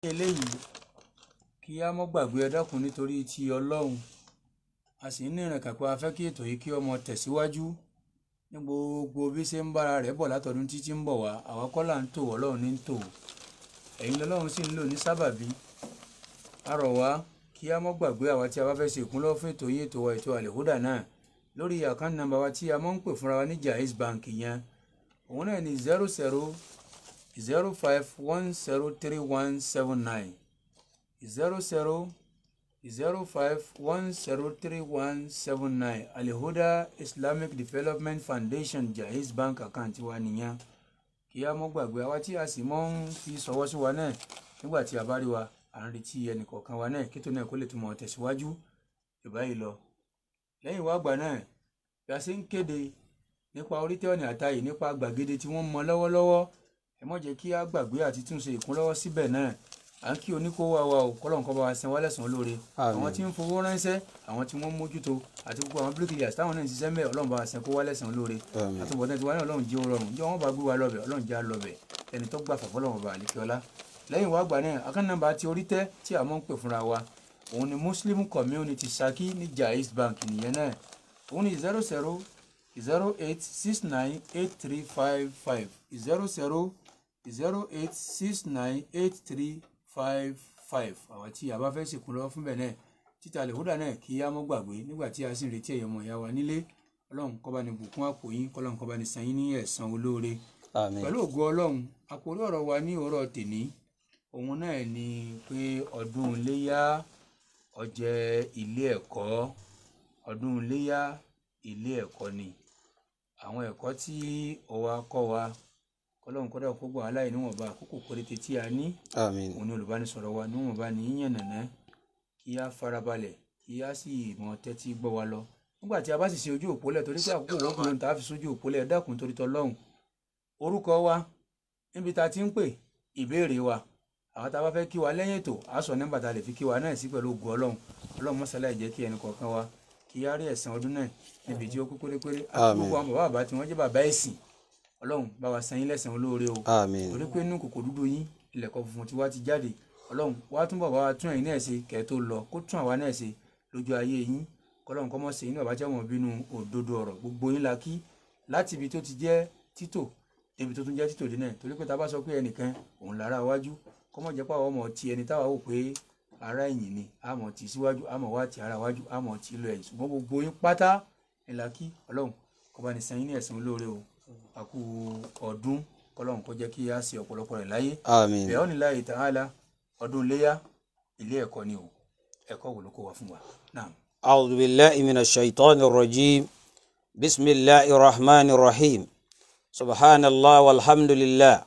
eléyìí kí a mọ́ gbàgbé ẹ dákun nítorí ti ọlọ́run a sì ń ní ìrìn kàpẹ́ a fẹ́ kí ètò yìí kí ọmọ tẹ̀síwájú ní gbogbo bí ṣe ń bára rẹ̀ bọ̀ látọdún títí ń bọ̀ wá àwa kọ́ là ń tò ọlọ́run ní ń tò ẹ̀yin lọ́lọ́run sì ń lò ní sábàbí a rọ̀ wá kí a mọ́ gbàgbé àwa tí a bá fẹ́ ṣe ìkúnlọ́wọ́ fún ètò yìí ètò wa ètò àlèhódà náà lórí àkáǹtì nàmbà wa tí a mọ́ ń pè fúnra wa ní Jaiz Bank yẹn òun náà ní zero zero zero five one zero three one seven nine zero zero zero five one zero three one seven nine alihuda islamic development foundation jaiz bank account wa nìyẹn kí a mọ́ gbàgbé àwa tí a sì mọ́ ń fi sọwọ́ sí wa náà nígbà tí a bá rí wa à ń retí ẹnìkọ̀ọ̀kan wa náà kí tó náà kó lè túmọ̀ tẹ̀síwájú ìbáyìí lọ lẹ́yìn wá gbà náà bí a ṣe ń kéde nípa orítẹ́ ọ̀nà àtàyè nípa gbàgede tí wọ́n mọ lọ́wọ́lọ́wọ́ ẹ mọ̀ jẹ́ kí a gbàgbé àti túnṣe ìkúnlọ́wọ́ síbẹ̀ náà à ń kí oníkówó wa o kọ́lọ̀ nǹkan bá wa san wá lẹ́sàn-án lóore àwọn tí ń fowó ránṣẹ́ àwọn tí wọ́n mójútó àti gbogbo àwọn bíríkìlì táwọn náà ń ṣiṣẹ́ mẹ́ ọlọ́run bá wa san kó wá lẹ́sàn-án lóore àtúbọ̀tán tiwa náà ọlọ́run jẹ́ rọrùn jẹ́ wọ́n bá gbé wa lọ́bẹ̀ ọlọ́run jẹ́ lọ́bẹ̀ ẹni tó gbà fàfọ́ lọ́wọ́ bá àlékè ọlá lẹ́yìn wá gbà náà akánàmbá ti orí tẹ́ tí a mọ̀ ń pè fúnra wa òun ni muslim community Ṣakí ní Jaiz Bank nìyẹn náà òun ni zero zero zero eight six nine eight three five five zero zero zero eight six nine eight three five five àwọn tí a bá fẹ́ sìnkú lọ́wọ́ fún bẹ́ẹ̀ náà títà lèhúdà náà kí á mọ́ gbàgbé nígbà tí a sì ń retí ẹ̀yọ́ ọmọ ìyá wa nílé ọlọ́run kó bá ní bùkún àpò yín kọ́lọ́run kó bá ní san yín ní ẹ̀san olóore pẹ̀lú ògo ọlọ́run àkórí ọ̀rọ̀ wa ní òwúrọ̀ tèní òun náà ni pé ọdún iléyá ó jẹ́ ilé ẹ̀kọ́ ọdún iléyá ilé ẹ̀kọ́ ni àwọn ẹ̀kọ́ tí ó wá kọ́ wa kọlọ́run kọ́dà kó gbọ́ aláì níwọ̀nba àkókò péréte tí a ní òun ni olùbánisọ̀rọ̀ wa níwọ̀nba ní yíyan nàná kí a farabalẹ̀ kí a sì mọ tẹ́tí gbọ́ wa lọ nígbà tí a bá sì ṣe ojú òpólẹ̀ torí pé àkókò wọ́n kúrò tá a fi sójú òpólẹ̀ ẹ dákun torí tọlọ́hun orúkọ wa níbi tá a ti ń pè ìbéèrè wa àwọn tá a bá fẹ́ kí wa lẹ́yìn ètò a sọ nọ́mbà tá a lè fi kí wa náà sí pẹ̀lú ògùn ọlọ́run ọlọ́run mọ́sálá ìjẹ́ kí ẹnì kọ̀ọ̀kan wa kí á rí ẹ̀san ọdún náà níbi tí ó kú pérépéré àti gbogbo àwọn bàbá àbá tí wọ́n jẹ́ bàbá ẹ̀sìn ọlọ́run bá wa san yín lẹ́san olóore o torí pé inú kòkò dúdú yín ilẹ̀kọ̀ funfun tí wá ti jáde ọlọ́run wá túnbọ̀ bá wa tún ẹ̀yin náà ṣe kẹ́ tó lọ kó tún àwa náà ṣe lójú ayé yín kọ́lọ́run kọ́ mọ́ ṣe inú àbájá wọn bínú òdodo ọ̀rọ̀ gbogbo yín la kí láti ibi tó ti jẹ́ títò débi tó tún jẹ́ títò dé náà torí pé tá a bá sọ pé ẹnìkan òun lára wájú kọ́ mọ̀ jẹ́ pé àwọn ọmọ ti ẹni táwa wò pé ara ẹ̀yìn ni àmọ̀ tì síwájú àmọ̀ wá ti ara wájú àmọ̀ tì lọ ẹ̀yìn ṣùgbọ́n gbogbo yín pátá ẹ̀ la kí ọlọ́run kó bá ní san yín ní ẹ̀san olóore o àkú ọdún kọlọ́run kó jẹ́ kí a ṣe ọ̀pọ̀lọpọ̀ rẹ̀ láyé bẹ́ẹ̀ ọ́nì láyé ta'ala ọdún iléyá ilé ẹ̀kọ́ ni o ẹ̀kọ́ wò ló kó wa fún wa náà. أعوذ بالله من الشيطان الرجيم بسم الله الرحمن الرحيم سبحان الله والحمد لله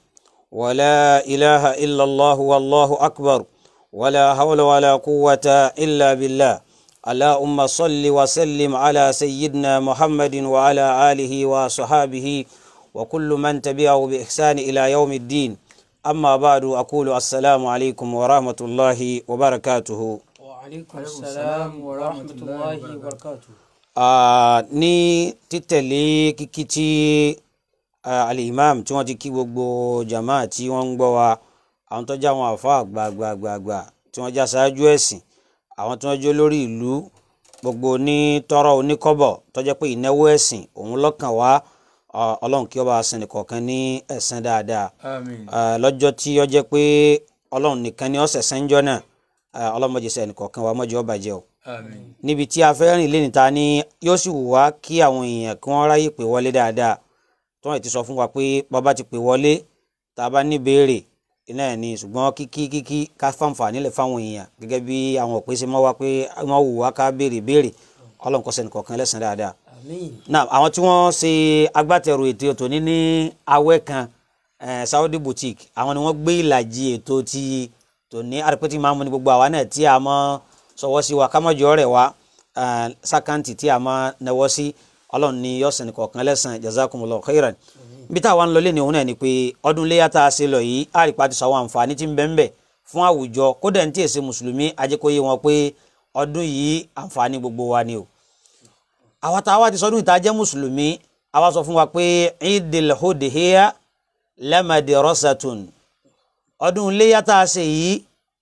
ولا إله إلا الله والله أكبر ولا حول ولا قوة إلا بالله اللهم صل وسلم على سيدنا محمد وعلى آله وصحابه وكل من تبعه بإحسان إلى يوم الدين أما بعد أقول السلام عليكم ورحمة الله وبركاته وعليكم السلام ورحمة الله وبركاته ní títẹ̀lé kíkí tí alimam tí wọ́n ti kí gbogbo jama tí wọ́n ń gbọ́ wa àwọn tó já wọn àfa gbàgbàgbàgbà tí wọ́n já ṣáájú ẹ̀sìn àwọn tí wọ́n jó lórí ìlú gbogbo ní tọrọ oníkọ́bọ̀ tó jẹ́ pé ìnáwó ẹ̀sìn òun lọ́kàn wá ọlọ́run kí ó bá sẹ́ni kọ̀ọ̀kan ní ẹ̀san dáadáa lọ́jọ́ tí ó jẹ́ pé ọlọ́run nìkan ni ó ṣẹ̀san jọ́ náà ọlọ́run mọ̀jẹ̀ sẹ́ni kọ̀ọ̀kan wa mọ̀jẹ̀ ó bàjẹ́ o. níbi tí a fẹ́ rìn lé níta ni yóò sì wù wá kí àwọn èèyàn kí wọ́n ráyè pè wọlé dáadáa tí wọ́n ti sọ fún wa pé bàbá ti pè wọlé tá a bá ní béèrè iná ẹ̀ ní ṣùgbọ́n kíkí kíkí ká fàǹfààní lẹ̀ fáwọn èèyàn gẹ́gẹ́ bí àwọn òpè ṣe mọ́ wá pé wọ́n wù wá ká béèrè béèrè ọlọ́run kó sẹ́ni kọ̀ọ̀kan lẹ́san dáadáa náà àwọn tí wọ́n ṣe agbátẹrù ètò ètò ní ní awẹ́ kan Saudi boutique àwọn ni wọ́n gbé ìlàjì ètò ti tòní àrèpẹ́tì máa ń mú ní gbogbo àwa náà tí a mọ́ sọwọ́ sí wa kámọ́jọ́ rẹ̀ wá sákàǹtì tí a mọ́ náwó sí ọlọ́run ní yọ̀sẹ̀ ní kọ̀ọ̀kan lẹ́sàn jazakumullahu khairan bí táwa ń lọ lé ní òun náà ni pé ọdún iléyà tá a ṣe lọ yìí àrèpá ti sọ àwọn àǹfààní tí ń bẹ ń bẹ fún àwùjọ kódà ní tí èsì mùsùlùmí ajẹ́kọ̀ọ́yé wọn pé ọdún yìí àǹfààní gbogbo wa ni o àwa tá a wá ti sọdún ìta jẹ́ mùsùlùmí àwa sọ fún wa pé idil hudihiya lamadirosatun ọdún iléyà tá a ṣe yìí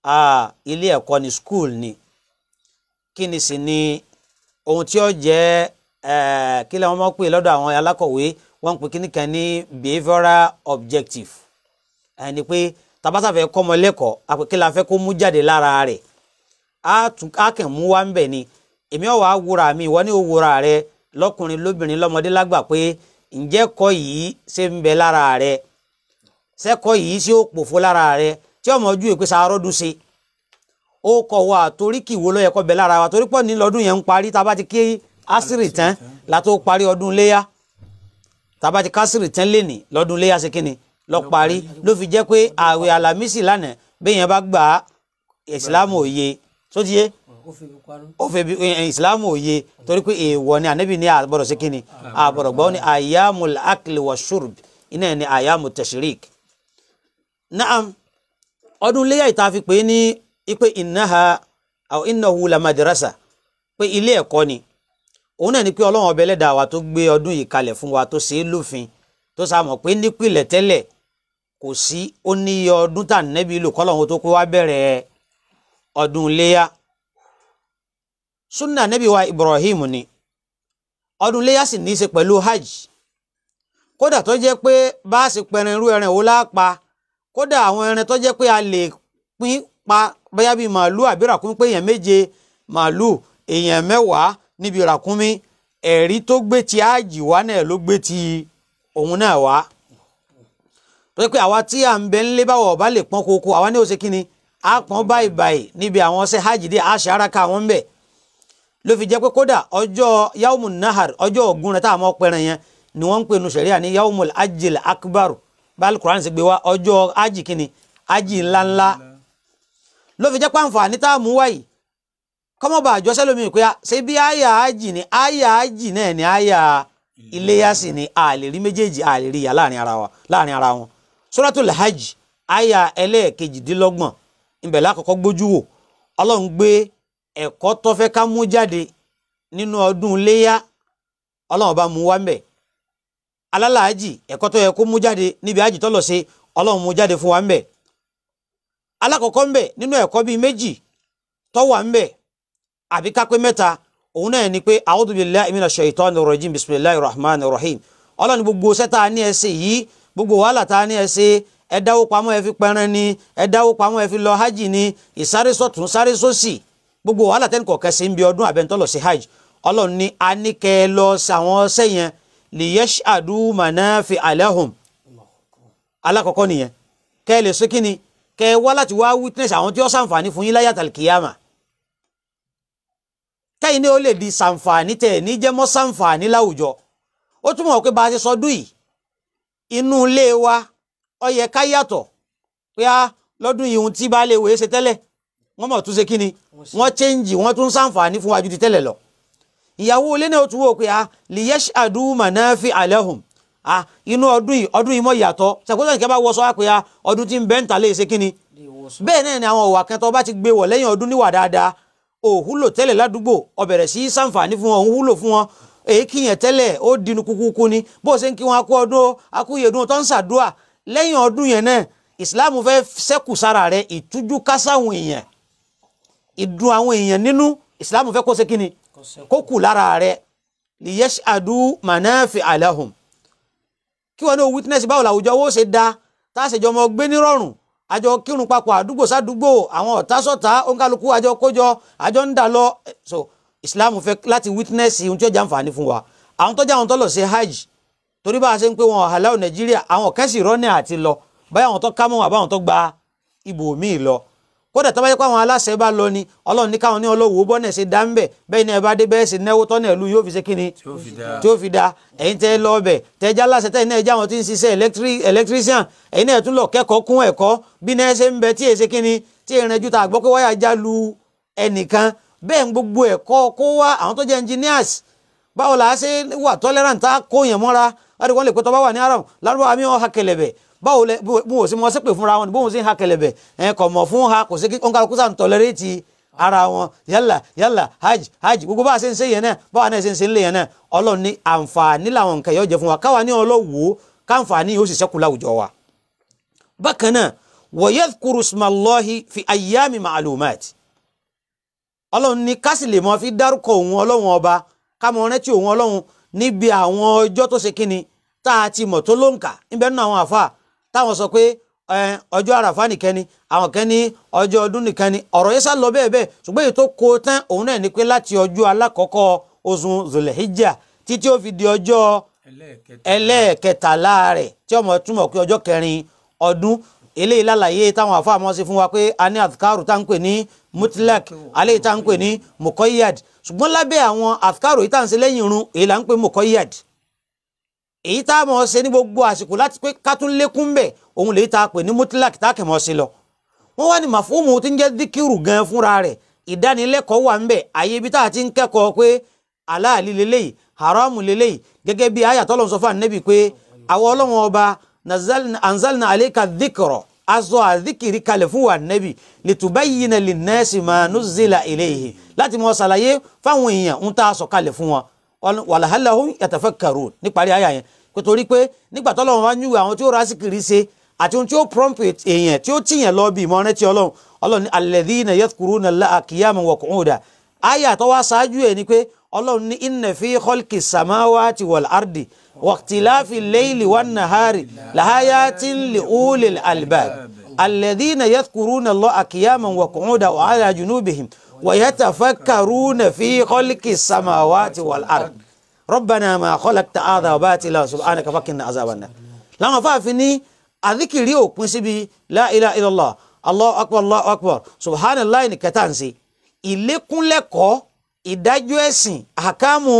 ah, ilé ẹ̀kọ́ ni school ni kí ni sì ni ohun tí ó jẹ́ eh, kí lẹ́wọ̀n máa ń pè lọ́dọ̀ àwọn alákọ̀wé wọ́n ń pè kíní kan ní behavioural objective ẹni pé tabata fẹ́ kọ́ ọmọ lẹ́kọ̀ọ́ àpè kí la fẹ́ kó mú jáde lára rẹ̀ á tún á kàn mú wá ń bẹ̀ ni èmi ọ̀ wá wúra mi ìwọ ní òwúra rẹ lọ́kùnrin lóbìnrin lọ́mọdé lágbà pé ǹjẹ́ kọ́ yìí ṣe ń bẹ lára rẹ sẹ́kọ̀ yìí ṣé ó pòfo lára rẹ tí ọmọ ojú ìpèsè arọ́dún ṣe ó kọ̀ wá torí kì í wo ló yẹ kó bẹ lára wa torí pọ̀ ní lọ́dún yẹn ń parí tá a bá ti kí asiri tán la tó parí ọdún léyà tá a bá ti kásìrì tán lé ní lọ́dún léyà ṣe kínni lọ parí ló fi jẹ́ pé ààwẹ̀ alámísì lánàá bẹ́ẹ̀ yẹn bá gbà á ìsìlámù òye tó ti yé ó fi mi parun. ó fẹ́ bí ìsìlámù òye torí pé èèwọ̀ ni ànábì ní àbọ̀dọ̀ sí kínni àbọ̀dọ̀ gbọ́ ní àyàmù akili wa shurb iná ẹ̀ ní àyàmù tashrik. naam ọdún léyà ìta fi pè é ní ipe innaha aw innahu la madrasa pé ilé ẹ̀kọ́ ni òun náà ni pé ọlọ́run ọbẹ̀ ẹlẹ́dàá wa tó gbé ọdún yìí kalẹ̀ fún wa tó ṣe é lófin tó sàmọ̀ pé nípìnlẹ̀ tẹ́lẹ̀ kò sí ó ní iye ọdún tà nẹ́bí lò kọ́lọ́run tó kó wá bẹ̀rẹ̀ ọdún léyà sunna nẹ́bí wa Ibrahim ni ọdún léyà sì ní í ṣe pẹ̀lú hajj kódà tó jẹ́ pé bá a sì pẹ̀rẹ̀ irú ẹran wo lápá kódà àwọn ẹran tó jẹ́ pé a lè pín pa bóyá bíi màálù àbí ràkúnmí pé èèyàn méje màálù èèyàn mẹ́wàá níbi ràkúnmí ẹ̀rí tó gbé ti áàjì wá náà ló gbé ti òun náà wá tó yẹ pé àwa tí à ń bẹ ńlé báwọ̀ ọba lè pọ́n koko àwa ní ó ṣe kí ni á pọ́n báyìí báyìí níbi àwọn ọṣẹ hajj dé àṣà ara ká wọn bẹ̀ ló fi jẹ́ pé kódà ọjọ́ yawmun nahar ọjọ́ ògùn rẹ̀ tá a mọ̀ pẹ́ràn yẹn ni wọ́n ń pè nu sẹ̀ríà ní yawmul ajil akbar báàlù kuran ṣe gbé wá ọjọ́ hajj kí ni hajj ńláńlá ló fi jẹ́ pé àǹfààní tá a mú wáyìí kọ́mọba àjọ sẹ́lómi pé ṣé bí àyà ájì ni àyà ájì náà ni àyà iléyà sì ni a lè rí méjèèjì a lè rí ìyá láàrin ara wa láàrin ara wọn suratul hajj àyà ẹlẹ́ẹ̀kejìdínlọ́gbọ̀n ibẹ̀ lákọ̀ọ́kọ́ gbójú wò ọlọ́run gbé ẹ̀kọ́ tó fẹ́ ká mú jáde nínú ọdún iléyà ọlọ́run bá mú wá ń bẹ̀ alálàájì ẹ̀kọ́ tó yẹ kó mú jáde níbi ájì tó lọ sí ọlọ́run mú jáde fún wa ń bẹ̀ alákọ̀ọ́kọ́ ń bẹ̀ nínú ẹ̀kọ́ bíi méjì tó wà ń bẹ̀ àbí ká pé mẹ́ta òun náà ni pé a'udhu billahi minash shaitanir rajim bismillahir rahmanir rahim ọlọ́run gbogbo sẹ́ta ní ẹsẹ̀ yìí gbogbo wàhálà tá a ní ẹsẹ̀ ẹ dáwó pamọ́ ẹ fi pẹran ni ẹ dáwó pamọ́ ẹ fi lọ hajj ni ìsáré sọ̀tún sáré sósì gbogbo wàhálà tẹ́nì kọ̀ọ̀kan ṣe ń bi ọdún àbẹ̀ntọ́ lọ sí hajj ọlọ́run ní a ní kẹ́ ẹ lọ sí àwọn ọsẹ yẹn liyashhadu manafi'a lahum alákọ̀ọ́kọ́ nìyẹn kẹ́ ẹ lè ṣe kí ni kẹ́ ẹ wá láti wá witness àwọn tí ó ṣàǹfààní fún yín láyé àtàlùkìyàmà kẹ́yìn ní ó lè di ṣàǹfààní tẹ̀ ní jẹ́mọ́ ṣàǹfààní láwùjọ ó túmọ̀ pé bá a ṣe sọdún yìí inú ilé wa ó yẹ ká yàtọ̀ pé á lọ́dún yìí ohun tí baálé ìwé ṣe tẹ́lẹ̀ wọ́n mọ̀ tún ṣe kí ni wọ́n chẹ́ǹjì wọ́n tún ṣàǹfààní fún wa ju ti tẹ́lẹ̀ lọ ìyàwó ilé náà tún wò pé á liyashhadu manafi'a lahum ah inú ọdún yìí ọdún yìí mọ̀ yàtọ̀ ṣàkóso ìkẹ́ bá wọ sọ wá pé á ọdún tí ń bẹ́ńtà lè ṣe kí ni bẹ́ẹ̀ náà ni àwọn òwà kan tó bá ti gbé wọ̀ lẹ́yìn ọdún níwà dáadáa òhúlò tẹ́lẹ̀ ládùúgbò ó bẹ̀rẹ̀ sí í sàǹfààní fún wọn òun wúlò fún wọn èyí kìyàn tẹ́lẹ̀ ó dinu kúkúkú ni bó ṣe ń kí wọn akú ọdún akúyèdún tó ń ṣàdúà lẹ́yìn ọdún yẹn náà ìsìláàmù fẹ́ ṣẹ́kù sára rẹ̀ ìtújú kásáwọn èèyàn ìdùn àwọn èèyàn nínú ìsìláàmù fẹ́ kó ṣe kíni kó kù lára rẹ̀ liyashhadu manafi'a lahum kí wọn ní o witness báwo làwùjọ owó ṣe da tá a ṣèjọmọ gbé nírọ̀rùn àjọ kírun papọ̀ àdúgbò sádùúgbò àwọn ọ̀tá sọ̀tá òǹkàlùkù àjọ kójọ àjọ ń dà lọ so islam fẹ́ láti witness ohun tí ó jàǹfààní fún wa àwọn tọ́jà àwọn tó lọ sí hajj torí bá a ṣe ń pé wọn ọ̀hálà nàìjíríà àwọn kẹ́sì rọ́nà àti lọ báyà àwọn tó kámọ́ àbáwọn tó gba ibò míì lọ kódà tó bá yẹ pé àwọn aláṣẹ bá lọ ni ọlọ́run ní káwọn ní ọlọ́wọ́ bọ́nẹ̀ ṣe dá ń bẹ̀ bẹ́ẹ̀ ni ẹ bá dé bẹ́ẹ̀ sì náwó tọ́nà ìlú yóò fi ṣe kíni tí ó fi dáa tí ó fi da ẹ̀yin tẹ́ lọ ọbẹ̀ tẹ́ já láṣẹ tẹ́ náà já wọn tí ń ṣiṣẹ́ electric- electrician ẹ̀yin náà tún lọ kẹ́kọ̀ọ́ kún ẹ̀kọ́ bí náà ṣe ń bẹ tí èsè kíni tí ìrìn ju ta àgbọ́ pé wáyà já lu ẹnìkan bẹ́ẹ̀ ń gbogbo ẹ̀kọ́ kó wá àwọn tó jẹ́ engineers báwo la ṣe wà tolerant tá kó yẹn mọ́ra láti wọ́n lè pẹ́ tó bá wà ní aram lárúbá mi ò ha kẹlẹ̀bẹ̀ báwo lẹ bó bó sì mọ sépè fúnra wọn ni bóun sì ń ha kẹlẹ̀bẹ̀ ẹ̀ kọ̀ mọ̀ fún ha kò sí kí ọ̀nkà kúsà ń tolerate ara wọn yálà yálà hajj hajj gbogbo bá a ṣe ń ṣe yẹn náà báwa náà ṣe ń ṣe ń lé yẹn náà ọlọ́run ní àǹfààní làwọn nǹkan yóò jẹ fún wa káwa ní ọlọ́wọ́ káǹfààní yóò sì ṣẹ́kù láwùjọ wa. bákan náà wa yadhkuru ismallahi fi ayyami ma'lumat ọlọ́run ní ká sì lè mọ fi dárúkọ òun ọlọ́run ọba ká mọ rántí òun ọlọ́run níbi àwọn ọjọ́ tó ṣe kíni tá a ti mọ̀ tó ló ń kà níbẹ̀ nínú àwọn àfa táwọn sọ pé ẹ, ọjọ́ àràfá nìkan ni àwọn kan ní ọjọ́ ọdún nìkan ni ọ̀rọ̀ yẹn sá lọ bẹ́ẹ̀ bẹ́ẹ̀ ṣùgbọ́n èyí tó kó tán òun náà ni pé láti ọjọ́ alákọ̀ọ́kọ́ oṣù zulhijjah títí ó fi di ọjọ́ ẹlẹ́ẹ̀kẹta ẹlẹ́ẹ̀kẹtàlá rẹ̀ tí ọmọ túmọ̀ pé ọjọ́ kẹrin ọdún eléyìí lálàyé táwọn àfáàmọ́ sí fún wa pé a ní àfikàrù tá à ń pè ní mutlak aléyìí tá à ń pè ní mukoyad ṣùgbọ́n lábẹ́ àwọn àfikàrù yìí tá à ń ṣe lẹ́yìn irun èyí là ń pè mukoyad èyí tá a mọ̀ ṣe ní gbogbo àsìkò láti pé ká tún lékún bẹ̀ òun lè ta pè ní mutlak tá a kẹ̀ mọ́ sí lọ wọ́n wá ní màfúùmù tí ń jẹ́ díkìrù gan fúnra rẹ̀ ìdánilẹ́kọ̀ọ́ wà ń bẹ̀ àyè ibi tá a ti ń kẹ́kọ̀ọ́ pé aláàlí leléyìí haramu leléyìí gẹ́gẹ́ bí ayatollah lọ́n sọ fún ànábì pé àwọn ọlọ́wọ́n ọba nazalna- anzalna aleka dhikra aṣọ àdìkìrí kalẹ̀ fún wa ànábì litubayyina linnasi ma nuzila ilayhi láti mọ ṣàlàyé fáwọn èèyàn ń tá a sọ kalẹ̀ fún wọn Wal- walahallahum yatafakkarun níparí àyà yẹn kò torí pé nígbà tọ́lọ́wọ́n bá nyúwe àwọn tí ó rásìkìrí ṣe àti ohun tí ó prompt èèyàn tí ó tìyàn lọ bí ìmọ̀ràn tí ọlọ́run ọlọ́run ní alladhina yadhkuruna Allaha qiyaman wa qu'udan àyà tó wá ṣáájú ẹ̀ ni pé ọlọ́run ní inna fi khalqi samawati wal ardi wa ikhtilafi layli wan nahari lahayatin li ulil albab alladhina yadhkuruna Allaha qiyaman wa qu'udan wa ala junubihim wa yatafakkaruna fi khalqi samawati wal ardi rabbana ma khalaqta hadha batila subhanaka fakina azaban nar làwọn afáàfin ní àdìkìrí òpin síbi la ilaha illallah allahu akbar allahu akbar subhanallah ní kẹta ń ṣe ìlékúnlẹ́kọ̀ọ́ ìdájọ́ ẹ̀sìn àkàmù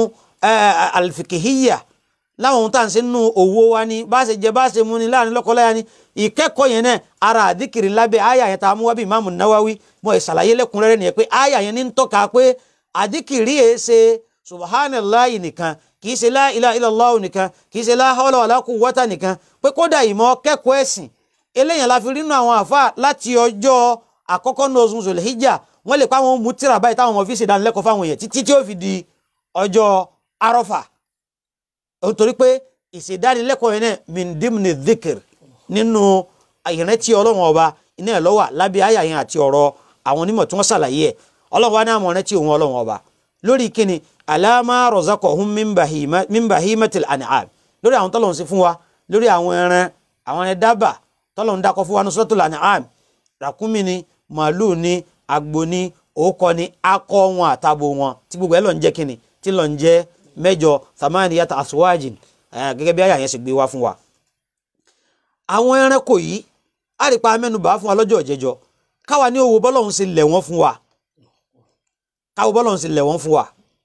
alifikihiya láwọn ohun tá à ń ṣe nínú òwò wa ni bá a ṣe jẹ bá a ṣe mu ni láàrin lọ́kọláya ni ìkẹ́kọ̀ọ́ yẹn náà ara àdìkìrí lábẹ́ àyà yẹn tá a mú wá bí ìmáàmù Nawawi mọ̀ ìṣàlàyé lẹ́kùnrẹ́rẹ́ nìyẹn pé àyà yẹn ní ń tọ́ka pé àdìkìrí yẹn ṣe subhanallah nìkan kì í ṣe la ilaha illallah nìkan kì í ṣe la hawla wala quwwata nìkan pé kódà ìmọ̀ kẹ́kọ̀ọ́ ẹ̀sìn eléyàn la fi rí nínú àwọn àfa láti ọjọ́ àkọ́kọ́ ní oṣù Zulhijjah wọ́n lè pa àwọn mú tíra báyìí táwọn ọmọ fi ṣe ìdánilẹ́kọ̀ọ́ fáwọn èèyàn títí tí ó fi di ọjọ́ arọ́fà nítorí pé ìṣèdánilẹ́kọ̀ọ́ yẹn náà min dimni dhikr nínú ìrántí ọlọ́run ọba iná ẹ̀ lọ́wọ́ lábẹ́ àyà yẹn àti ọ̀rọ̀ àwọn onímọ̀ tí wọ́n ṣàlàyé ẹ̀ ọlọ́run wa ní àmọ̀ rántí òun ọlọ́run ọba lórí kíni alama razaqahum min bahima min bahimatil an'am lórí àwọn tọ́lọ̀ ń ṣe fún wa lórí àwọn ẹran àwọn ẹran dábà tọ́lọ̀ ń dákọ̀ fún wa ní suratul an'am ràkúnmí ni màálù ni àgbò ni òókọ ni akọ wọn àtàbò wọn tí gbogbo ẹ lọ ń jẹ kíni tí lọ ń jẹ mẹ́jọ thamaniyata aswajin eh, gẹ́gẹ́ bí àyà yẹn sì gbé wá fún wa. àwọn ẹranko yìí á rí pa mẹ́nubà fún wa lọ́jọ́ ìjẹjọ káwa ní owó bọ́lọ́hún ṣe lẹ̀ wọ́n fún wa káwo bọ́lọ́hún ṣe lẹ̀ wọ́n fún wa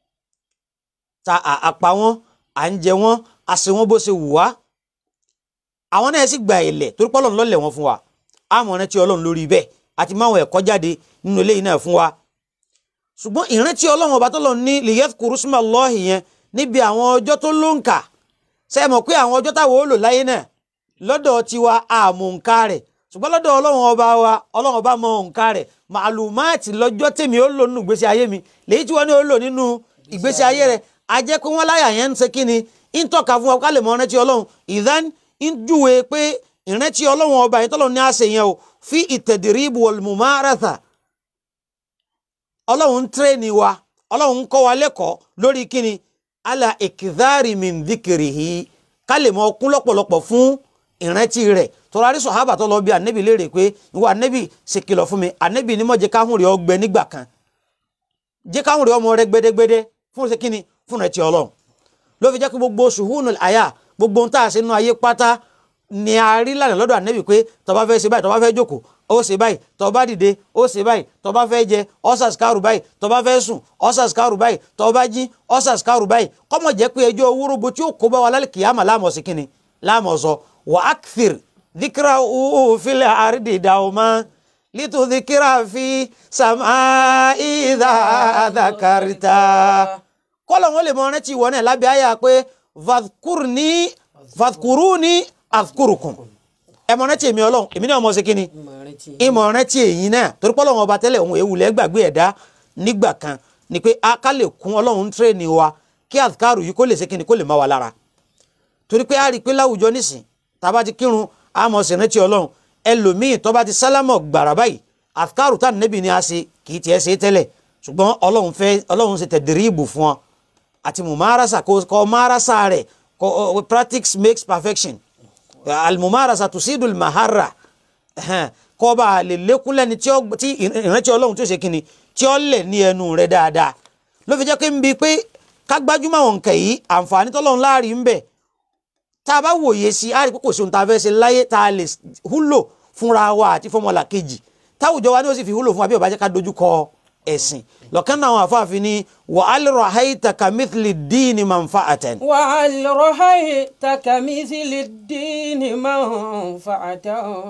ta àpá wọn à ń jẹ wọn a ṣe wọn bó ṣe wù wá àwọn náà sì gba ilẹ̀ torí pé Ọlọ́run ló lẹ̀ wọ́n fún wa àmọ́ rántí Ọlọ́run lórí bẹ́ẹ̀ àti máwọn ẹ̀kọ́ jáde nínú eléyìí náà fún wa ṣùgbọ́n ìrántí Ọlọ́run ọba tọ́lọ́run ní liyadhkuru ismallahi yẹn níbi àwọn ọjọ́ tó ló ń kà ṣe é mọ̀ pé àwọn ọjọ́ táwọn ó lò láyé náà lọ́dọ̀ tiwa àmọ̀ nǹka rẹ̀ ṣùgbọ́n lọ́dọ̀ Ọlọ́run ọba wa Ọlọ́run ọba mọ̀ nǹka rẹ̀ màlúmáàtì lọ́jọ́ tèmi ó lò nínú ìgbésí ayé mi lèyí tí wọ́n ní ó lò nínú ìgbésí ayé rẹ̀ a jẹ́ pé wọ́n láyà yẹn ń ṣe kí ni ń tọ́ka fún wa ká lè mọ ìrántí Ọlọ́run ìdán ń júwe pé ìrántí Ọlọ́run ọba yẹn tọ́lọ́run ní àṣẹ yẹn o fi ìtẹ̀dìrìbù wal mumaratha ọlọ́run ń tírẹ́ẹ̀nì wa ọlọ́run ń kọ́ wa lẹ́kọ̀ọ́ lórí kíni ala ikidhari min dhikrihi ká lè mọ ọkún lọ́pọ̀lọpọ̀ fún ìrántí rẹ̀ tọ́lá rí sọ̀hábà tó lọ bí ànẹ́bì léèrè pé ìwọ ànẹ́bì ṣe kìlọ̀ fún mi ànẹ́bì ní mọ̀ jẹ́ káhùn rẹ̀ ọgbẹ nígbà kan jẹ́ káhùn rẹ̀ ọmọ rẹ̀ gbẹdẹgbẹdẹ fún ṣe kíni fún rẹ̀ ti ọlọ́run ló fi jẹ́ kí gbogbo ṣùhúnù àyà gbogbo ohun tá a ṣe nínú ayé pátá ni a rí lànà lọ́dọ̀ ànẹ́bì pé tó bá fẹ́ ṣe báyìí tó bá fẹ́ jókòó ó ṣe báyìí tó bá dìde ó ṣe báyìí tó bá fẹ́ jẹ ọ́sàsíkárù báyìí tó bá fẹ́ sùn ọ́sàsíkárù báyìí tó bá jí ọ́sàsíkárù báyìí kọ́mọ̀ jẹ́ pé ẹjọ́ wúrúbu tí ó kó bá wa lálẹ́ kìyàmà láàmọ̀ sí kínni láàmọ̀ sọ wà á kìfìr díkìrà òfìlẹ̀ àrídì dàwọ́mọ́ lítò díkìrà fi sàmà ìdá àdàkàrìtà kọ́lọ̀ wọn lè mọ ọ́nẹ́ tí ìwọ náà lábẹ́ àyà pé fàkùrúni àkùrùkùn ẹmọ rántí èmi Ọlọ́run èmi náà mọ ṣe kí ni ìmọ̀ rántí èyí náà torí pé Ọlọ́run ọba tẹ́lẹ̀ òun èwùlẹ̀ gbàgbé ẹ̀dá nígbà kan ni pé a ká lè kún Ọlọ́run tírẹ̀nì wa kí àfikàrù yìí kó lè ṣe kí ni kó lè má wa lára torí pé a rí i pé láwùjọ nísìn tá a bá ti kírun a mọ̀ sí rántí Ọlọ́run ẹlòmíì tó bá ti sálámọ̀ gbàrà báyìí àfikàrù tá nẹ́bì ni a ṣe kì í tiẹ̀ ṣe tẹ́lẹ̀ ṣùgbọ́n ọlọ́run fẹ́ ọlọ́run ṣe tẹ̀dírìbù fún ọ àti mumarasa kò kọ́ marasa rẹ̀ kọ́ ọ, practice makes perfection almumarasa tusidul mahara ẹhẹn, kọ́ bá a lè lékún lẹ́ni tí ó- tí ìrántí ọlọ́run tí ó ṣe kíni tí ó lẹ̀ ní ẹnu rẹ̀ dáadáa ló fi jẹ́ pé ń bi pé ká gbájúmọ̀ àwọn nǹkan yìí àǹfààní tọ́lọ́run láàrin ń bẹ tá a bá wòye sí i á rí pé kò sí ohun tá a fẹ́ ṣe láyé tá a lè húlò fúnra wa àti fọmọlà kejì táwùjọ wa ni ó sì fi húlò fún wa bí ó bá jẹ́ ká dojú kọ ẹ̀sìn lọ́kàn náà àwọn afáàfin ni wa al rahaita kamithli dini manfa'atan. وهل رأيت كمثل الدين منفعة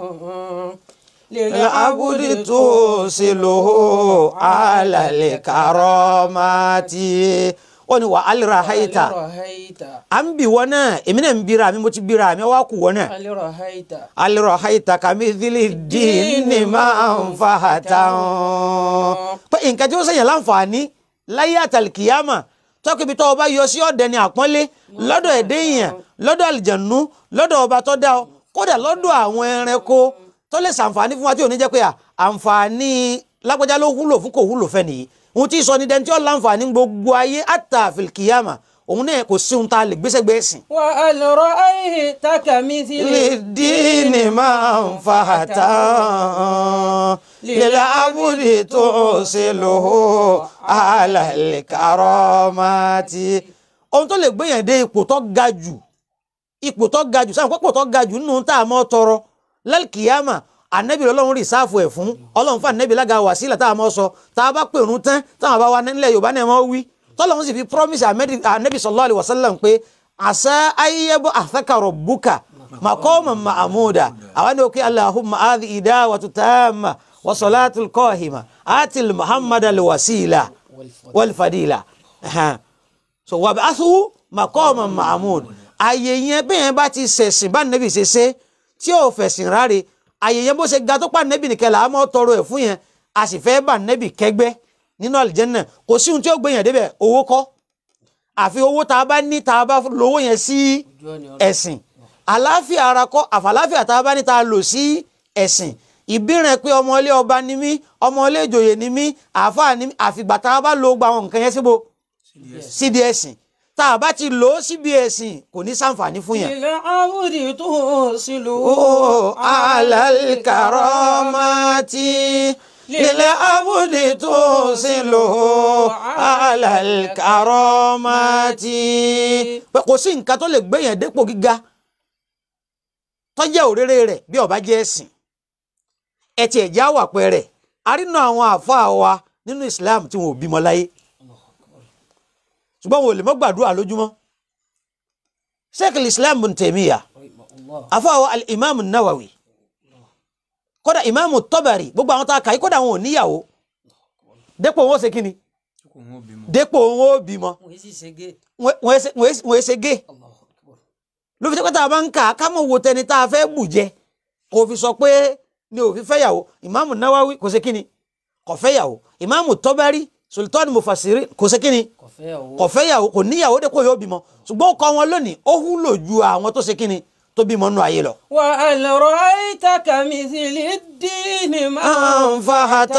العبد توصله على الكرامات ó ní wa al rahaita هل رأيت à ń bì wọ́n náà èmi náà ń bira mi mo ti bira mi wá kù wọ́n náà. هل رأيت al rahaita kamithli dini manfa'atan. pé nǹkan tí ó sèyàn láǹfààní láyé àtàlìkìyàmà tọkìbi tó o bá yọ sí ọ̀dẹ ni àpọ́nlé lọ́dọ̀ ẹ̀dẹ́ èèyàn lọ́dọ̀ àlìjànú lọ́dọ̀ ọba tó dá ọ kódà lọ́dọ̀ àwọn ẹranko tó lè ṣàǹfààní fún wa tí ò ní jẹ́ pé à, àǹfààní lágbájá ló wúlò fún kò wúlò fẹ́ nìyí ohun tí sọ ni dẹni tí ó láǹfààní gbogbo ayé àtàfìlìkìyàmà òun náà kò sí ohun tá a lè gbéṣẹ́ gbé ẹ̀sìn. وهل رأيت كمثل للدين منفعة للعبد توصله على الكرامات ohun tó lè gbéyàn dé ipò tó ga jù ipò tó ga jù sáà pé ipò tó ga jù nínú tá a mọ́ tọrọ lálkìyàmà ànẹ́bí ọlọ́run rí sáàfù ẹ̀ fún ọlọ́run fún ànẹ́bí lága wàsílà tá a mọ́ sọ tá a bá pèrún tán táwọn bá wa nílẹ̀ yorùbá náà mọ́ wí tọ́lọ́run sì fi promise ànẹ́bí sallallahu alaihi wasallam pé àṣà ayébọ̀ àfẹ́kàrọ̀ bùkà maqaman mahmuda àwọn ni ó kí allahumma adi idawatu tamma wa salatul qahima atil muhammad alwasila walfadila Ẹhẹ́n so wà bá tó maqaman mahmud àyè yẹn bẹ́ẹ̀ bá ti ṣẹ̀sìn bá nẹ́bì ṣe ṣe tí ò fẹ̀sìn ráre àyè yẹn bó ṣe ga tó pa nẹ́bì nìkẹ́ là á mọ́ tọrọ ẹ̀ fún yẹn a sì fẹ́ bá nẹ́bì kẹgbẹ́ nínú àlìjẹ́nà kò sí ohun tí ó gbé yẹn débẹ̀ owó kọ́ àfi owó tá a bá ní tá a bá lówó yẹn sí ẹ̀sìn àláfíà ara kọ́ àfàláfíà tá a bá ní tá a lò sí ẹ̀sìn ìbírẹ̀ pé ọmọ ilé ọba ni mí ọmọ ilé ìjòyè ni mí àáfàá ni mí àfìgbà tá a bá lo gba àwọn nǹkan yẹn síbo síbi ẹ̀sìn tá a bá ti lò ó síbi ẹ̀sìn kò ní sàǹfààní fún yẹn. للعبد توصله Oh, alal karamati lilẹ̀ abudi tó sì lò ó alal karamati. pé kò sí nǹkan tó lè gbé yẹn dépò gíga tó jẹ́ òréré rẹ̀ bí ó bá jẹ́ ẹ̀sìn ẹ tiẹ̀ já wà pẹ́rẹ́ arínú àwọn àáfàá wa nínú Islam tí wọn ò bímọ láyé ṣùgbọ́n wọn ò lè mọ́ gbàdúrà lójúmọ́ Sheikh al-Islam bin Taymiyyah afáwọ al-imam nawawi kódà imam tọ́bàrì gbogbo àwọn tá a kà yí kódà wọn ò níyàwó dépò wọn ó ṣe kíni kò wọ́n bímọ. dépò wọn ó bímọ wọ́n sì ṣe gé wọn wọn ṣe- wọn ṣe- wọn ṣe gé Allahu Akbar. ló fi jẹ́ pé tá a bá ń kà á ká mọ̀ wo tẹni tá a fẹ́ bù jẹ kò fi sọ pé ni ò fi fẹ́yàwó imam nawawi kò ṣe kíni kò fẹ́yàwó imam tọ́bàrì sultan mufasiri kò ṣe kíni kò fẹ́ o kò fẹ́yàwó kò níyàwó dépò yóò bímọ ṣùgbọ́n ó kọ́ wọn lónìí ó wúlò ju àwọn tó ṣe kíni tó bímọ nù ayé lọ. وهل رأيت كمثل الدين ما أنفحة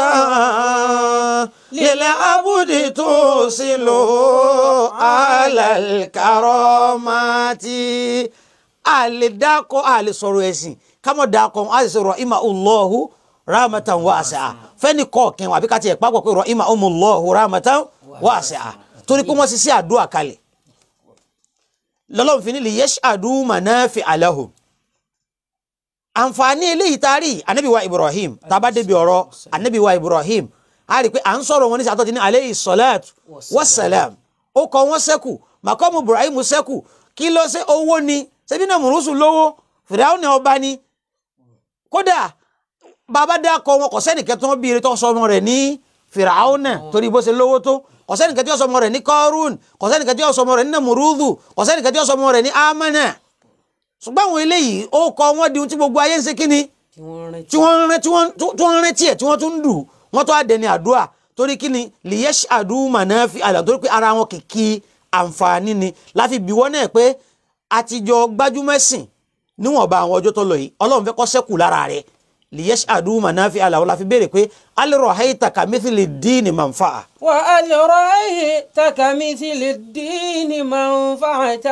للعبد توصل على الكرامات àlè dákọ àlè sọ̀rọ̀ ẹ̀sìn kámọ̀ dákọ àlè sọ̀rọ̀ ìmà Allahu rahmatan wasi'a fẹ́ni kọ̀ọ̀kan àbí ká tiẹ̀ pápọ̀ pé rọ̀ ìmà Allahu rahmatan wasi'a torí pé wọ́n ti sí àdúrà kalẹ̀ lọ́lọ́run fi ní li yash'adu manafi'a lahum àǹfààní eléyìí tá a rí anabi wa ibrahim tá a bá débi ọ̀rọ̀ anabi wa ibrahim a rí i pé à ń sọ̀rọ̀ wọn ní sàtọ́ ti ní aleyhi salatu wasalam ó kọ wọn sẹ́kù màkọ́mù ibrahim sẹ́kù kí ló ṣe owó ni ṣebí náà mùrùsù lówó fìdáwọ́ ni ọba ni kódà bàbá dákọ wọn kò sẹ́nìkẹ́ tó ń bí ire tó sọ ọmọ rẹ̀ ní fìràwọ́ náà torí bó ṣe lówó tó kò sẹ́nìkẹ́ tí ó sọ ọmọ rẹ̀ ní kọ́rún kò sẹ́nìkẹ́ tí ó sọ ọmọ rẹ̀ ní nàmúrúdù kò sẹ́nìkẹ́ tí ó sọ ọmọ rẹ̀ ní amánà ṣùgbọ́n àwọn eléyìí ó kọ wọ́n di ohun tí gbogbo ayé ń ṣe kíni tí wọ́n rántí tí wọ́n ń rẹ́ tí wọ́n tí wọ́n ń rántí ẹ̀ tí wọ́n tún ń dù wọ́n tó àdẹni àdúrà torí kíni liyesh aduma náà fi àlà torí pé ara wọn kìkì àǹfààní ni láfi bí wọ́n náà pé àtijọ́ gbájúmẹ́sìn níwọ̀nba àwọn ọjọ́ tó lọ yìí ọlọ́run fẹ́ kọ́ sẹ́kù lára rẹ̀ liyashhadu manafi'a lahu la fi béèrè pé hal ra'ayta kamithli dini manfa'a. وهل رأيت كمثل الدين منفعة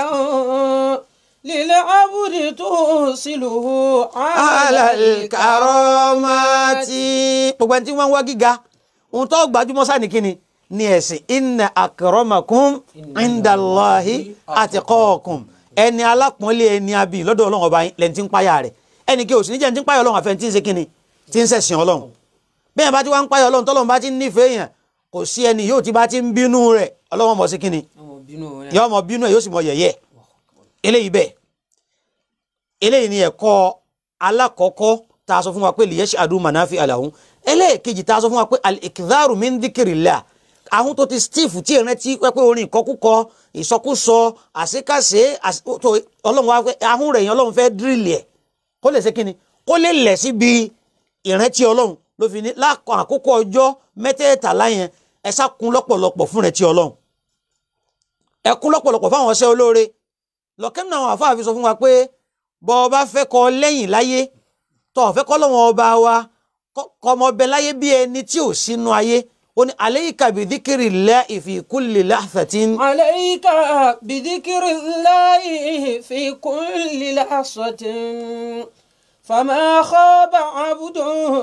للعبد توصله على الكرامات karamati. gbogbo ẹni tí wọ́n ń wá gíga ohun tó gbajúmọ̀ sáà ní kíni ní ẹ̀sìn inna akramakum indallahi atqakum ẹni alápọ̀nlé ẹni abì lọ́dọ̀ ọlọ́run ọba lẹ́ni tí ń páyà rẹ̀ ẹni kí o sì ní jẹ́ ní tí ń páyà ọlọ́run àfẹ́ tí ń ṣe kíni tí ń ṣẹ̀sìn ọlọ́run bẹ́ẹ̀ bá ti wá ń páyà ọlọ́run tọ́lọ́run bá ti ń nífẹ̀ẹ́ yẹn kò sí ẹni yóò ti bá ti ń bínú rẹ̀ ọlọ́run mọ̀ sí kíni ọmọ bínú rẹ̀. yóò mọ bínú ẹ yóò sì mọ yẹ̀yẹ́ eléyìí bẹ́ẹ̀ eléyìí ni ẹ̀kọ́ alákọ̀ọ́kọ́ tá a sọ fún wa pé lìyẹsì adu manafi alahun ẹlẹ́ẹ̀kejì tá a sọ fún wa pé al-ikdharu min dhikrillah ahun tó ti steve tí ìrìn tí pẹ́ pé orin ìkọkúkọ ìsọkúsọ àṣekáṣe àṣe- tó ọlọ́run wa pé ahun rẹ̀ yẹn ọlọ́run fẹ́ dírìlì ẹ̀ kó lè ṣe kíni kó lè lẹ̀ síbi ìrántí ọlọ́run ló fi ní lákọ̀ àkókò ọjọ́ mẹ́tẹ̀ẹ̀tàlá yẹn ẹ sá kún lọ́pọ̀lọpọ̀ fún ìrántí ọlọ́run ẹkún lọ́pọ̀lọpọ̀ fáwọn ọṣẹ́ olóore lọ́kẹ́mi náà àwọn àfáà fi sọ fún wa pé bọ́ ọba fẹ́ kọ lẹ́yìn láyé tọ́ ọ̀fẹ́ kọ́ lọ́wọ́ ọba wa kọ́ ọmọ ọbẹ̀ láyé bí ẹni tí ò sínú ayé ó ní alayka bi dhikrillahi fi kulli lahzatin عليك بذكر الله في كل لحظة فما خاب عبد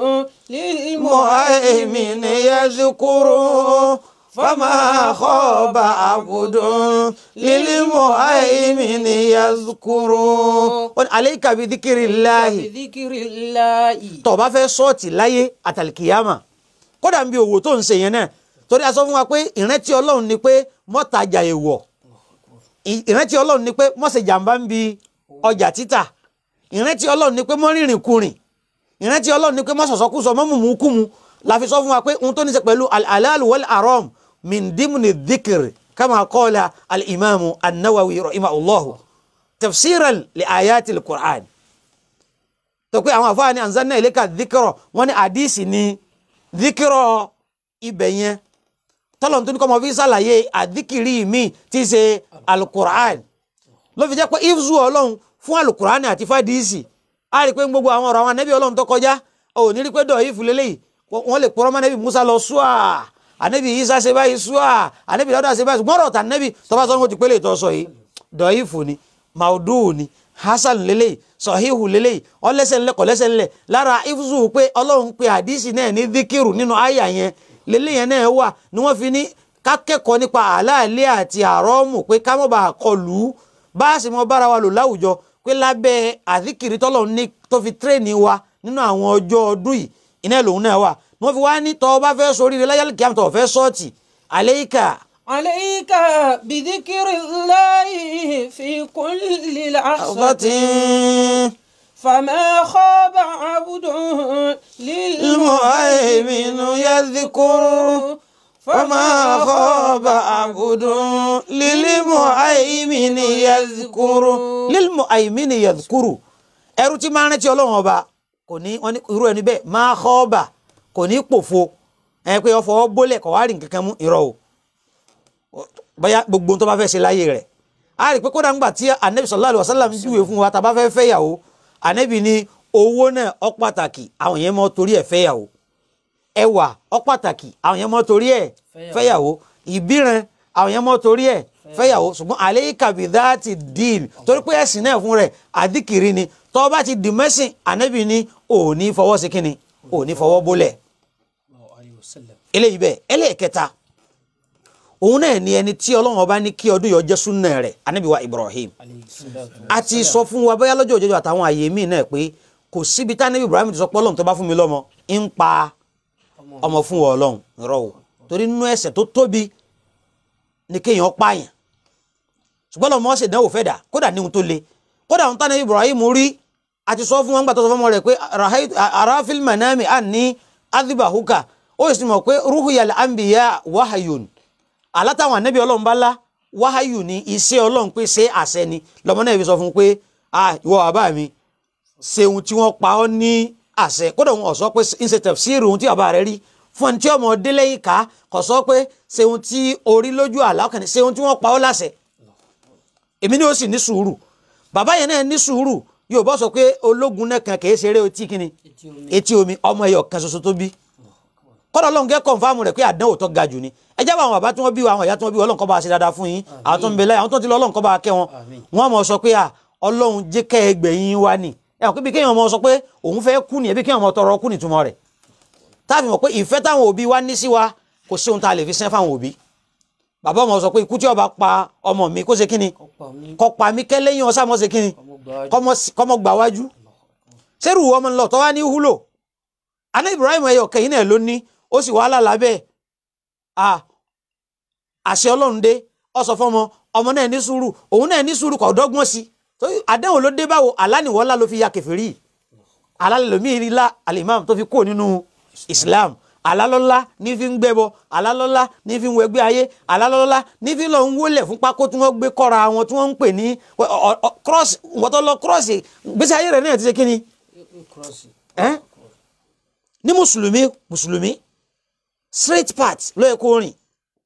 mu'aymin للمؤمن yazkuru fama khaba abudun lil mu'aymin yazkuru ó ní alayka bi dhikrillahi بذكر الله tó bá fẹ́ sọ́ọ̀tì láyé àtàlìkìyàmà kódà ń bí òwò tó ń ṣe yẹn náà torí a sọ fún wa pé ìrántí ọlọ́run ni pé mọ́tajà èèwọ̀ ì- ìrántí ọlọ́run ni pé mọ́ṣe jàǹbá ń bi ọjà títà ìrántí ọlọ́run ni pé mọ́rìnrìn kurìn ìrántí ọlọ́run ni pé mọ́sọ̀sọ́kùsọ mọ́mùmùkùmù la fi sọ fún wa pé ohun tó ní ṣe pẹ̀lú al-halal wal-haram min dimni dhikr kama qala al-imamu an-nawawi rahimahullahu tafsiran li ayati al-qur'an tó pé àwọn àfáà ní anzanna ilayka dhikra wọn ní àdìsí ní dhikra ibẹ̀ yẹn tọ́lọ̀ tó ní kọ́ mọ fi ṣàlàyé àdìkìrí mi tí í ṣe alukur'an ló fi jẹ́ pé ifzu ọlọ́run fún alukur'an àti fàdíìsì a rí i pé gbogbo àwọn ọ̀rọ̀ àwọn anẹ́bí ọlọ́run tó kọjá ò ní rí i pé dọ̀ ìfù lélẹ́yìí wọ́n lè pọ́nrọ́ mọ́ anẹ́bí musa lọ ṣúà anẹ́bí isa ṣe báyìí ṣúà anẹ́bí dọ́dà ṣe báyìí gbọ́dọ̀ tà anẹ́bí tọ́ba sọ́nù ti pélé ìtọ́ sọ yìí dọ̀ ìfù ni maudu ni hasan lélẹ́yìí sọ̀híhù lélẹ́yìí ọlẹ́sẹ̀ ńlẹ̀ kọ̀lẹ́sẹ̀ ńlẹ̀ lára ifzu pé ọlọ́run pe àdísì náà ní díkìrù nínú àyà yẹn lélẹ́yìn yẹn náà wà ni wọ́n fi ní ká kẹ́kọ̀ọ́ nípa àlàálẹ̀ àti àrọ́mù pé ká mọ̀ bá a kọlù ú bá a sì mọ bára wa lò láwùjọ pé lábẹ́ àdíkìrì tọ́lọ̀ ní tó fi tírèènì wa nínú àwọn ọjọ́ ọdún yìí iná lòun náà wà ni wọ́n fi wá ní tọ́ ọ bá fẹ́ sórí rẹ láyálì kí á tọ̀ fẹ́ sọ́ọ̀tì àlẹ́yìká عليك بذكر الله في كل لحظة فما خاب عبد المهيمن يذكر فما خاب عبد للمهيمن يذكر للمهيمن يذكر ẹrú tí máa ń rántí ọlọ́run ọba kò ní wọn ní irú ẹni bẹ́ẹ̀ máa kọ́ ọba kò ní pòfo ẹ pé ọfọ bólẹ̀ kọ̀ wá rìn kankan mú irọ́ o bóyá gbogbo ohun tó bá fẹ́ ṣe láyé rẹ̀ a rí i pé kódà ńgbà tí anabi sallallahu alaihi wasallam júwe fún wa tá a bá fẹ́ fẹ́yàwó anabi ní owó náà ó pàtàkì àwọn yẹn mọ́ torí ẹ̀ fẹ́yàwó ẹwà ó pàtàkì àwọn yẹn mọ́ torí ẹ̀ fẹ́yàwó ìbíran àwọn yẹn mọ́ torí ẹ̀ fẹ́yàwó ṣùgbọ́n alayka bi dhati din torí pé ẹ̀sìn náà fún rẹ̀ àdìkìrì ni tọ́ bá ti dì mẹ́sìn anabi ní òní fọwọ́ sí kínni òní fọwọ́ bólẹ̀ eléyìí bẹ́ẹ̀ ẹlẹ́ẹ̀kẹta òun náà ni ẹni tí ọlọ́run ọba ní kí ọdún yọ jẹ́ súnà rẹ̀ anabi wa ibrahim a ti sọ fún wa bóyá lọ́jọ́ òjòjò àtàwọn àyè míì náà pé kò síbi tá anabi ibrahim ti sọ pé ọlọ́run tó bá fún mi lọ́mọ ń pa ọmọ fún wa ọlọ́run rọ o torí nínú ẹ̀ṣẹ̀ tó tóbi ni kéèyàn pààyàn ṣùgbọ́n lọ́mọ ṣe dánwò fẹ́ dà kódà ní ohun tó le kódà ohun tánà ibrahim rí a ti sọ fún wọn gbàtọ́ sọ fún ọmọ rẹ̀ pé arafil manami anni adhibahuka ó sì mọ̀ pé ruhuyal anbiya wahayun alátàwọn ànábì ọlọ́run bá lá wáháyù ní iṣẹ́ ọlọ́run pé ṣé àṣẹ ni lọ́mọ náà fi sọ fún un pé ah ìwọ bàbá mi ṣe ohun tí wọ́n pa ọ́ ní àṣẹ kódà wọn ò sọ pé ń ṣe tẹ̀síìrì ohun tí bàbá rẹ rí fún ẹni tí ọmọ délé yìí ká kò sọ pé ṣe ohun tí orí lójú àlá kan ṣe ohun tí wọ́n pa ọ́ láṣẹ èmi ni ó sì ní sùúrù bàbá yẹn náà ní sùúrù yóò bọ́ sọ pé ológun náà kan kìí ṣeré etí kíni etí omi etí omi ọmọ ẹyọ kan ṣoṣo tó bí kọ́dọ̀ ọlọ́run kẹ́ kọ̀ǹfàmù rẹ̀ pé àdánwò tó ga jù ni ẹ jábọ̀ àwọn bàbá tí wọ́n bí wa àwọn ìyá tí wọ́n bí wa ọlọ́run kó bá wa ṣe dáadáa fún yín àwọn tó ń bẹ láyé àwọn tó ti lọ ọlọ́run kó bá wa kẹ́ wọn Àmín. wọ́n mọ̀ sọ pé à ọlọ́run jẹ́ kẹ́ ẹgbẹ̀yìn wa ni ẹ hàn pé bí kéèyàn mọ̀ sọ pé òun fẹ́ kú ni ẹbí kéèyàn mọ̀ tọrọ kú ni túmọ̀ rẹ̀ táàbì mọ̀ pé ìfẹ́ táwọn òbí wa ní sí wa kò sí ohun tá a lè fi sẹ́ fáwọn òbí bàbá ọmọ sọ pé ikú tí ó bá pa ọmọ mi kó ṣe kíni ọ̀pọ̀ mi kó pa mí kẹ́lẹ́yìn ọ̀sán mọ́ ṣe kíni ọmọ gbà kọ́mọ sí- kọ́mọ gbà wájú sẹ́rù ọmọ ńlọ tó wá ní húlò aná Ibrahim ẹyọ kẹyìn náà ló ní ó sì wà lálàbẹ́ à àṣẹ Ọlọ́run dé ọ sọ fọmọ ọmọ náà ní sùúrù òun náà ní sùúrù kò dọ́gbọ́n sí tó àdéhùn ló dé báwo aláníwọ́lá ló fi ya kẹfìrí alálẹ́lòmíì rí la alimam tó fi kó nínú Islam alálọ́lá ní fi ń gbẹ́bọ alálọ́lá ní fi ń wẹgbẹ́ ayé alálọ́lá ní fi lọ ń wólẹ̀ fún pákó tí wọ́n gbé kọ́ra wọn tí wọ́n ń pè ní cross wọ́n tó lọ cross gbèsè ayé rẹ̀ náà ti ṣe kí ni kúrọ́ọ̀sì ẹ́n ní mùsùlùmí mùsùlùmí straight path ló yẹ kó rìn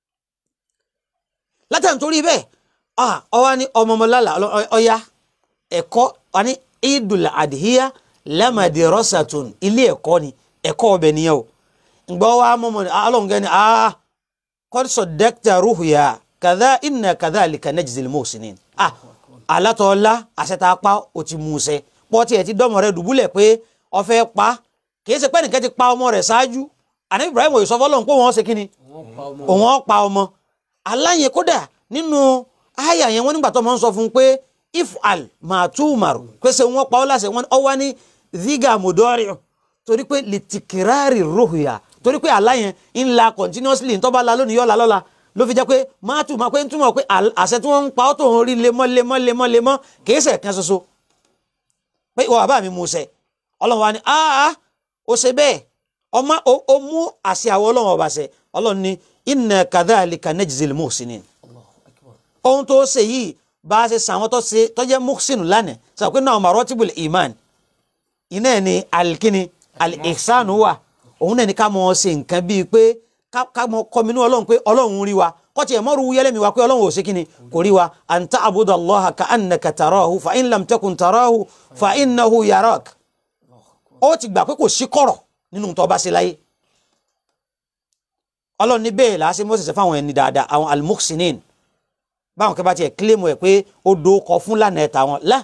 látàn torí bẹ́ẹ̀ ah ọwọ́ ni ọmọọmọlálà ọya ẹ̀kọ́ wa ní idul adhiya lamadi rosatun ilé ẹ̀kọ́ ni ẹ̀kọ́ ọbẹ̀ nìyẹn o ǹgbọ́ wa mọ́mọ́ ni alóńgẹ́ ni ah qad saddaqta ruhya kadha inna kadhalika najzil muhsinin ah alátọ̀ọ́lá àṣetàpá o ti mú un ṣẹ pọ́tì ẹ̀ ti dọ́mọ rẹ dùbúlẹ̀ pé ọfẹ́ pa kìí ṣe pé nìkan ti pa ọmọ rẹ̀ ṣáájú àní Ibrahim òye sọ fọlọ́n pé wọ́n ṣe kíni wọ́n pa ọmọ òun ọ̀ pa ọmọ aláyẹn kódà nínú àyà yẹn wọ́n nígbà tó máa ń sọ fún un pé if al máa tú màrú pé ṣe wọ́n pa ọ́ láṣẹ wọn ọ wá ní ziga mudori torí pé litikirari ruhuya torí pé aláyẹn ń la continuously ntọ́ bá la lónìí yọ̀ la lọ́la ló fi jẹ́ pé máa tù máa pé ń túmọ̀ pé àl- àṣẹ tí wọ́n ń pa ọ́ tó ń rí lemọ́ lemọ́ lemọ́ lemọ́ kìí ṣe kan ṣoṣo pé ìwọ bàbá mi mú ṣẹ ọlọ́run wa ni aa ó ṣe bẹ́ẹ̀ ọmọ ó ó mú àṣẹ àwọn ọlọ́run ọba ṣẹ ọlọ́run ni inna kadhalika najzil muhsinin Allahu akbar ohun tó ṣe yìí bá a ṣe sàwọn tó ṣe tó jẹ́ muhsin lánàá sọ pé náà maratibul iman iná ẹ̀ ni alikini al-ihsan wà òun náà ni ká mọ̀ ọ́ ṣe nǹkan bíi pé ká- ká mọ̀ kọ́minú ọlọ́run pé ọlọ́run rí wa kọ́tì ẹ̀ mọ́rù yẹlẹ́mi wa pé ọlọ́run ò ṣe kíni kò rí wa an ta'budu Allaha ka'annaka tarahu fa in lam takun tarahu fa innahu yarak ó ti gbà pé kò sí kọ̀rọ̀ nínú tó bá ṣe láyé ọlọ́run ní bẹ́ẹ̀ làá ṣe mọ́sẹ̀sẹ̀ fáwọn ẹni dáadáa àwọn al-muhsinin báwọn kẹ́ bá tiẹ̀ kílèmù ẹ̀ pé ó do kọ fún lànà ẹ̀ta wọn lá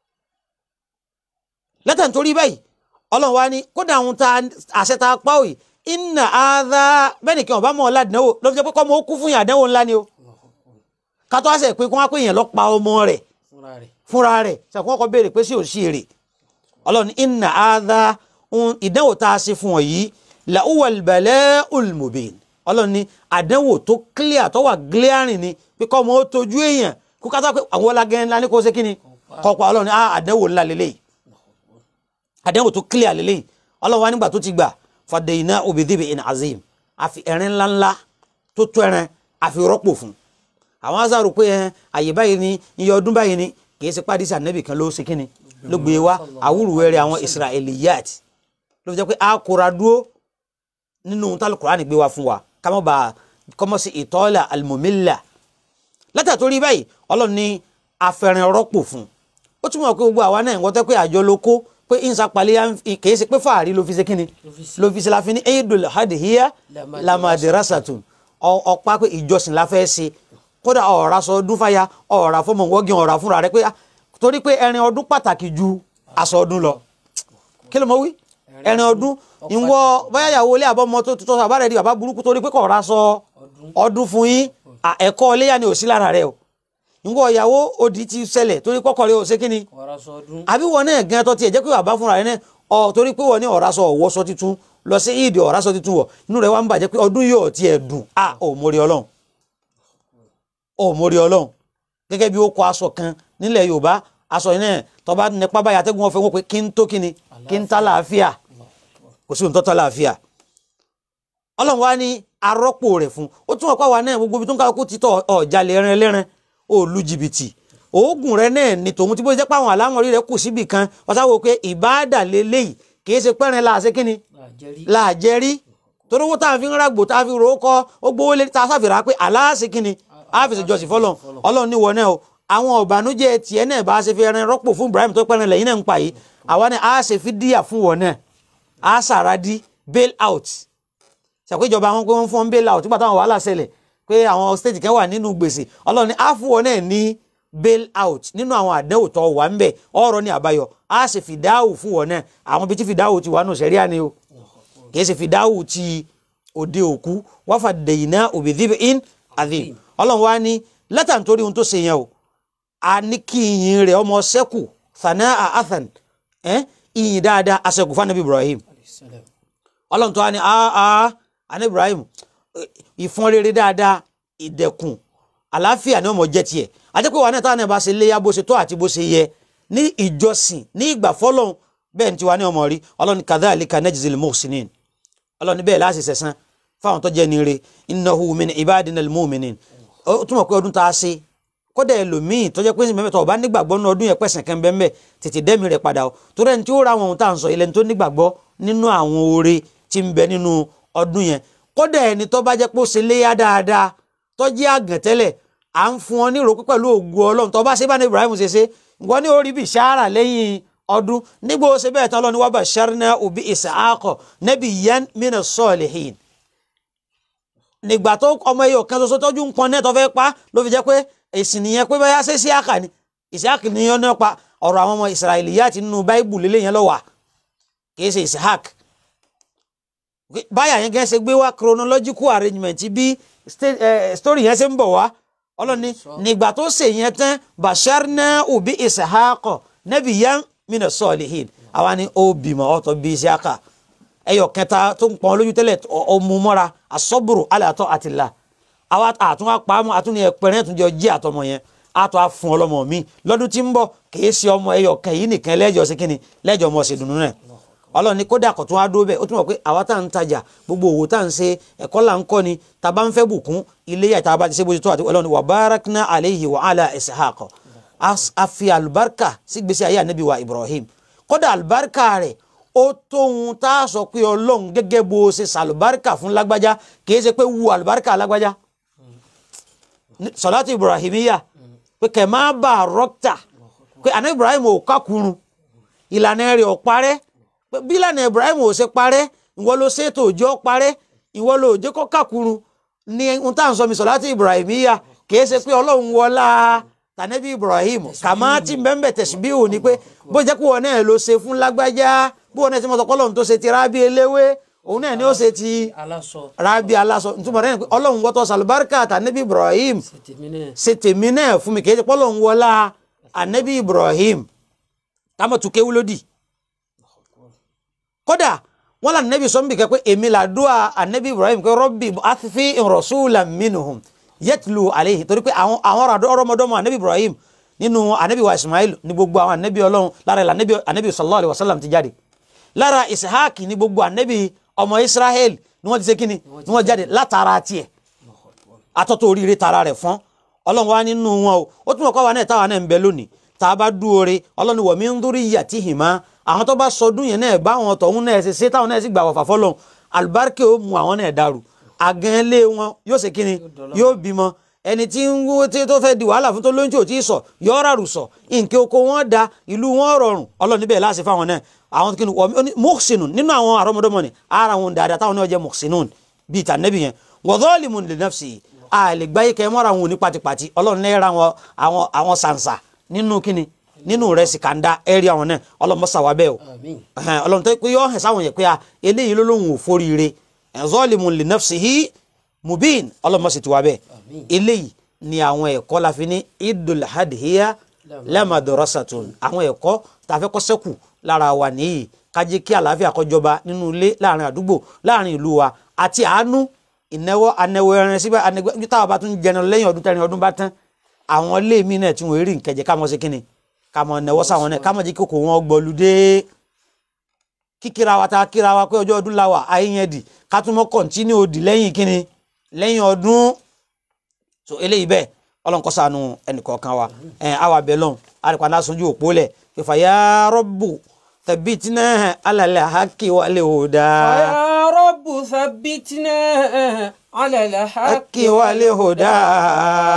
lẹ́tà nítorí báyìí ọlọ́run wá ní kódà àwọn ta àṣẹ ta pa òyì inna adha bẹ́ẹ̀ nìkan ọba mọ̀ ọ́ ládìnnáwó ló fi jẹ́ pé kọ́ ọmọ ó kú fún yàn àdánwò ńlá ni o kátó àṣẹ pé kí wọ́n á pè yàn lọ pa ọmọ rẹ̀ fúnra rẹ̀ fúnra rẹ̀ ṣàkóso ọkọ̀ béèrè pé sí ò sí èrè ọlọ́run inna adha ohun ìdánwò tá a ṣe fún ọ yìí la uwal bala'ul mubin ọlọ́run ní àdánwò tó clear tó wà glaring ni pé kọ́ ọmọ ó tojú èèyàn kó kátó pé àwọn ọlágẹ́ ńlá ní kó ṣe kí ni kọ́pọ̀ ọlọ́run ní ah, àdánwò ńlá lélẹ́yìí àdánwò tó clear lélẹ́yìí ọlọ́run wa nígbà tó ti gbà fadayina obìdíbi in azim àfi ẹ̀rín ńláńlá tó tó ẹran àfi rọ́pò fún àwọn azaro pé ẹ àyè báyìí ni iye ọdún báyìí ni kì í ṣe pàdé sànẹ́bì kan ló ṣe kí ni ló gbé wa àwùrùwẹ̀rẹ̀ àwọn israeliyat ló fi jẹ́ pé a kóra dúró nínú tálù kùránì gbé wa fún wa ká má bàa kọ́mọ́ sí ìtọ́lá alimomila látà tó rí báyìí ọlọ́run ní afẹ́rin rọ́pò fún ó túmọ̀ pé gbogbo àwa náà ń gbọ́tẹ́ pé àjọ ló kó pé ìsapalẹ̀ kìí ṣe pé fàárí ló fi ṣe kíni ló fi ṣe la fi ní eidul hadihiya lamadirasatun ọ̀pá pé ìjọsìn la fẹ́ ṣe kódà ọ̀rá sọ ọdún fàyà ọ̀rá fọmọ wọ́gìn ọ̀rá fúnra rẹ pé ah, torí pé ẹrin ọdún pàtàkì ju aṣọ ọdún lọ kí ló mọ wí ẹrin ọdún ìwọ bóyá ìyàwó ilé àbọ̀mọ tó tó sábà rẹ̀ di bàbá burúkú torí pé kò ra sọ ọdún fún yín à, ẹ̀kọ́ iléyà ni ò sí lára rẹ o ìwọ ìyàwó òdì ti ṣẹlẹ̀ torí kọ́kọ́ rẹ ò ṣe kíni ọ̀rá sọ ọdún àbí wọn náà gan tó tiẹ̀ jẹ́ pé bàbá fúnra rẹ náà ọ torí pé wọn ní ọ̀rá sọ ọ̀wọ́ sọ titun lọ sí ìdí ọ̀rá sọ titun wọ̀ inú rẹ wá ń bàjẹ́ pé ọdún yóò tiẹ̀ dùn à ò mórí ọlọ́run ò mórí ọlọ́run gẹ́gẹ́ bí ó kọ aṣọ kan nílẹ̀ yorùbá aṣọ yìí náà tọba nípa báyà atẹ́gùn ọ̀fẹ́ wọn pé kí n tó kíni kí n tá láàfíà kò sí ohun tó tá láàfíà ọlọ́run wá ní arọ́pò rẹ̀ fún ó tún ọ̀pá wa náà gbogbo ibi tó ń kálukú ti tọ̀ ọ̀jalè ẹran ẹlẹ́ran ó lu jìbìtì oògùn rẹ náà ni tòun tí bó jẹ́ pé àwọn àlámọ̀rí rẹ kù síbì kan wọ́n sáwọ́ pé ìbáàdà lélẹ́yìí kìí ṣe pẹ́rin láàṣẹ kínni àjẹrí láàjẹrí torí owó tá a fi ń rágbò tá a fi rò ó kọ́ ó gbówó lé tá a sáfìrà pé aláàṣẹ kínni a fi ṣèjọsìn fọlọ́n ọlọ́run níwọ náà o àwọn ọ̀bànújẹ́ tiẹ̀ náà bá a ṣe fi ẹran rọ́pò fún Ibrahim tó pẹ́ran lẹ́yìn náà ń pa yìí àwa náà a ṣe fi díyà fún wọn náà a ṣàràdí bail out ṣàpéjọba wọn pé wọ́n fún wọn bail out nígbà táwọn wàhálà ṣẹlẹ̀ pé àwọn state kan wà nínú gbèsè ọlọ́run ní a fún wọn náà ní bail out nínú àwọn àdánwò tó wà ń bẹ̀ ọ̀rọ̀ ní àbáyọ a ṣe fìdáwò fún wọn náà àwọn bíi tí fìdáwò ti wà nù sẹ́ríà ni o kì í ṣe fìdáwò ti òde òkú wọ́n fà dèyìnà òbídìbí in adhim ọlọ́run wa ní lẹ́tà nítorí ohun tó ṣe yẹn o a ní kí ìyìn rẹ̀ ọmọ sẹ́kù thana athan ẹ́ ìyìn dáadáa aṣẹ́kù fún anabi Ibrahim ọlọ́run tó wá ní aa anabi Ibrahim ìfọ́n rere dáadáa ìdẹ̀kùn àlàáfíà ni ọmọ jẹ́ tiẹ̀ àti pé wà náà táwọn náà bá ṣe léyà bó ṣe tó àti bó ṣe yẹ ní ìjọsìn ní ìgbà fọlọ́run bẹ́ẹ̀ ni tiwa ní ọmọ rí ọlọ́run kadhalika najzil muhsinin ọlọ́run bẹ́ẹ̀ láti sẹ̀sán fáwọn tó jẹ́ nire innahu min ibadina al-mu'minin ó túmọ̀ pé ọdún tá a ṣe kódà ẹlòmíì tó jẹ́ pé mẹ́mẹ́tọ̀ ọba nígbàgbọ́ nínú ọdún yẹn pẹ̀sẹ̀ kan bẹ́ẹ̀ tètè dẹ́mi rẹ̀ padà o torí ẹni tí ó ra àwọn ohun tá à ń sọ ilẹ̀ ní tó nígbàgbọ́ nínú àwọn oore tí ń bẹ nínú ọdún yẹn kódà ẹni tó bá jẹ́ pé ó ṣe léyà dáadáa tó jẹ́ àgàn tẹ́lẹ̀ à ń fún ọ ní ìròpé pẹ̀lú ògùn ọlọ́run tó bá ṣe bá ní Ibrahim ṣe ṣe nǹkan ní orí bíi ṣáárà lẹ́yìn ọdún nígbà ó ṣe bẹ́ẹ̀ tán lọ́ni wa basharnahu bi Ishaqa nabiyyan mina salihin nígbà tó ọmọ ẹyọ kan ṣoṣo tọ́jú ń pọn náà tó fẹ́ pa ló fi jẹ́ pé èsì nìyẹn pé báyà ṣe Isiaka ni Isiaka ni yọ náà pa ọ̀rọ̀ àwọn ọmọ Israiliyat nínú báíbù lélẹ̀ yẹn lọ́wọ́ kì í ṣe Ishaq báyà yẹn gẹ́gẹ́ ṣe gbé wá chronological arrangement bí story yẹn ṣe ń bọ̀ wá ọlọ́ni nígbà tó ṣe yẹn tán basharnahu bi Ishaqa nabiyyan mina salihin àwa ni ó bímọ ọ̀tọ̀ bí Isiaka ẹyọ kẹta tó ń pọn lójú tẹ́lẹ̀ ọmú mọ́ra asọ́bùrù aláàtọ̀ àtìlá àwa àtún apamọ́ àtún ní ẹ̀pẹ̀rẹ́ tún jọ jí àtọmọ yẹn àtọ́ àfún ọlọ́mọ mi lọ́dún tí ń bọ̀ kìí ṣe ọmọ ẹyọ kẹyìn nìkan lẹ́jọ́ sí kínni lẹ́jọ́ ọmọ ṣe dùnú rẹ̀ ọlọ́run ní kódà kò tún wá dúró bẹ́ẹ̀ ó tún mọ̀ pé àwa tá à ń tajà gbogbo òwò tá à ń ṣe ẹ̀kọ́ là ń kọ́ ni tá a bá ń fẹ́ bùkún ilé yà tá a bá ti ṣe bó ti tó àti ọlọ́run wa barakna alayhi wa ala ishaq a fi àlùbáríkà sí gbèsè ayé ànábì wa Ibrahim kódà àlùbáríkà rẹ̀ ó tóun tá a sọ pé ọlọ́run gẹ́gẹ́ bó ṣe sàlùbáríkà fún lágbájá kì í ṣe pé wu àlùbáríkà lágbájá sọláàtì ibrahimiya pé kẹ máa bá a rọ́kítà pé àná ibrahim ò kákùrún ìlànà rẹ̀ ò parẹ́ pé bí ìlànà ibrahim ò ṣe parẹ́ ìwọ ló ṣètò òjò parẹ́ ìwọ ló òjò kọ́ kákùrún ní ohun tá à ń sọ mi sọláàtì ibrahimiya kì í ṣe pé ọlọ́run wọlá tànẹ́bí ibrahim kàmá tí bẹ́ẹ̀ tẹ̀síbíhù ni pé bó jẹ́ pé wọn náà ló ṣe fún lágbájá bí wọn náà ti mọ̀ sọ kọ́lọ́run tó ṣe ti rábí eléwé òun náà ni ó ṣe ti aláṣọ rábí aláṣọ nítorí rẹ̀ pé ọlọ́run wọ́tọ̀ sàlùbáríkà àtànẹ́bí ibrahim tèmi náà ṣe tèmi náà fún mi kì í ṣe pọ́lọ́run wọlá ànẹ́bí ibrahim táwọn tún kéwú lódì kódà wọn là nẹ́bí sọ́nbì kẹ́ pé èmi làdúrà ànẹ́bí ibrahim pé rọ́bì àfi rasulan minhum yẹtùlù àlehi torí pé àwọn àwọn ọ̀rọ̀mọdọ́mọ ànẹ́bí ibrahim nínú ànẹ́bí wa ismail ní gbogbo àwọn ànẹ́bí ọlọ́run lára ẹ̀ ànẹ́bí ànẹ́bí sallallahu alaihi wasallam ti jáde lára ishaq ní gbogbo ànẹ́bí ọmọ israel ni wọ́n ti ṣe kíni ni wọ́n jáde látara tiẹ̀ atọ́tọ̀ oríire tara rẹ̀ fún ọlọ́run wa nínú wọn o ó tún mọ̀ kọ́ wa náà táwa náà ń bẹ lónìí tá a bá dúore ọlọ́run wọ̀ mí ń dúró yíyà tí hì má àwọn tó bá sọdún yẹn náà báwọn tọ̀hún náà ṣe ṣe táwọn náà sì gbà wọ̀fà fọlọ́run àlùbáríkè ó mu àwọn náà dàrú àgàn ilé wọn yóò ṣe kíni yóò bímọ ẹni tí ń wó tí tó fẹ́ di wàhálà fún tó lóyún tí ò tí ì sọ yọ ràrù sọ nǹkan oko wọn da ìlú wọn rọrùn ọlọ́run níbẹ̀ láti fáwọn náà àwọn kí ni wọ́n muhsinun nínú àwọn àrọ́mọdọ́mọ ni ara wọn dáadáa táwọn náà jẹ́ muhsinun bíi tànẹ́bì yẹn wa zalimun li nafsi a lè gbáyé kẹ́ mọ́ra wọn ní pátipàti ọlọ́run náà ra wọn àwọn àwọn sànsà nínú kíni nínú rẹ̀ sì kàńdá ẹ̀rí àwọn náà ọlọ́run mọ́sà wá bẹ́ẹ̀ o àmín ẹhẹn ọlọ́run tó pé yọ hàn sáwọn yẹn pé a eléyìí ló lóun ò foríire zalimun li nafsihi mubin ọlọ́run mọ́sà ti wá bẹ́ẹ̀ Àmín. eléyìí ni àwọn ẹ̀kọ́ la fi ní idul hadhiya lamadrasatun àwọn ẹ̀kọ́ tá a fẹ́ kọ́ sẹ́kù lára wa nìyí ká jẹ́ kí àlàáfíà kó jọba nínú ilé láàrin àdúgbò láàrin ìlú wa àti àánú ìnáwó anáwó ẹran síbẹ̀ anáwó táwa bá tún jẹun lẹ́yìn ọdún tẹ́rin ọdún bá tán àwọn ilé mi náà tí wọ́n rí nkẹjẹ ká mọ̀ sí kínni ká mọ̀ náwó sáwọn náà ká mọ̀ jẹ́ kí kòkò wọn gbọ́lu dé kíkíra wa ta kíra wa pé ọjọ́ ọdún la wà ayé yẹn dì ká tún mọ́ kọ̀ntínú òdì lẹ́yìn kínni lẹ́yìn ọdún so eléyìí bẹ́ẹ̀ ọlọ́run kó ṣàánú ẹnìkọ̀ọ̀kan wa ẹ̀ àwa bẹ̀ lọ́n àríkà náà sunjú òpó lẹ̀ fífa ya Rabbu thabbitna ala al-haqqi wal huda يا رب ثبتنا على الحق haqqi wal huda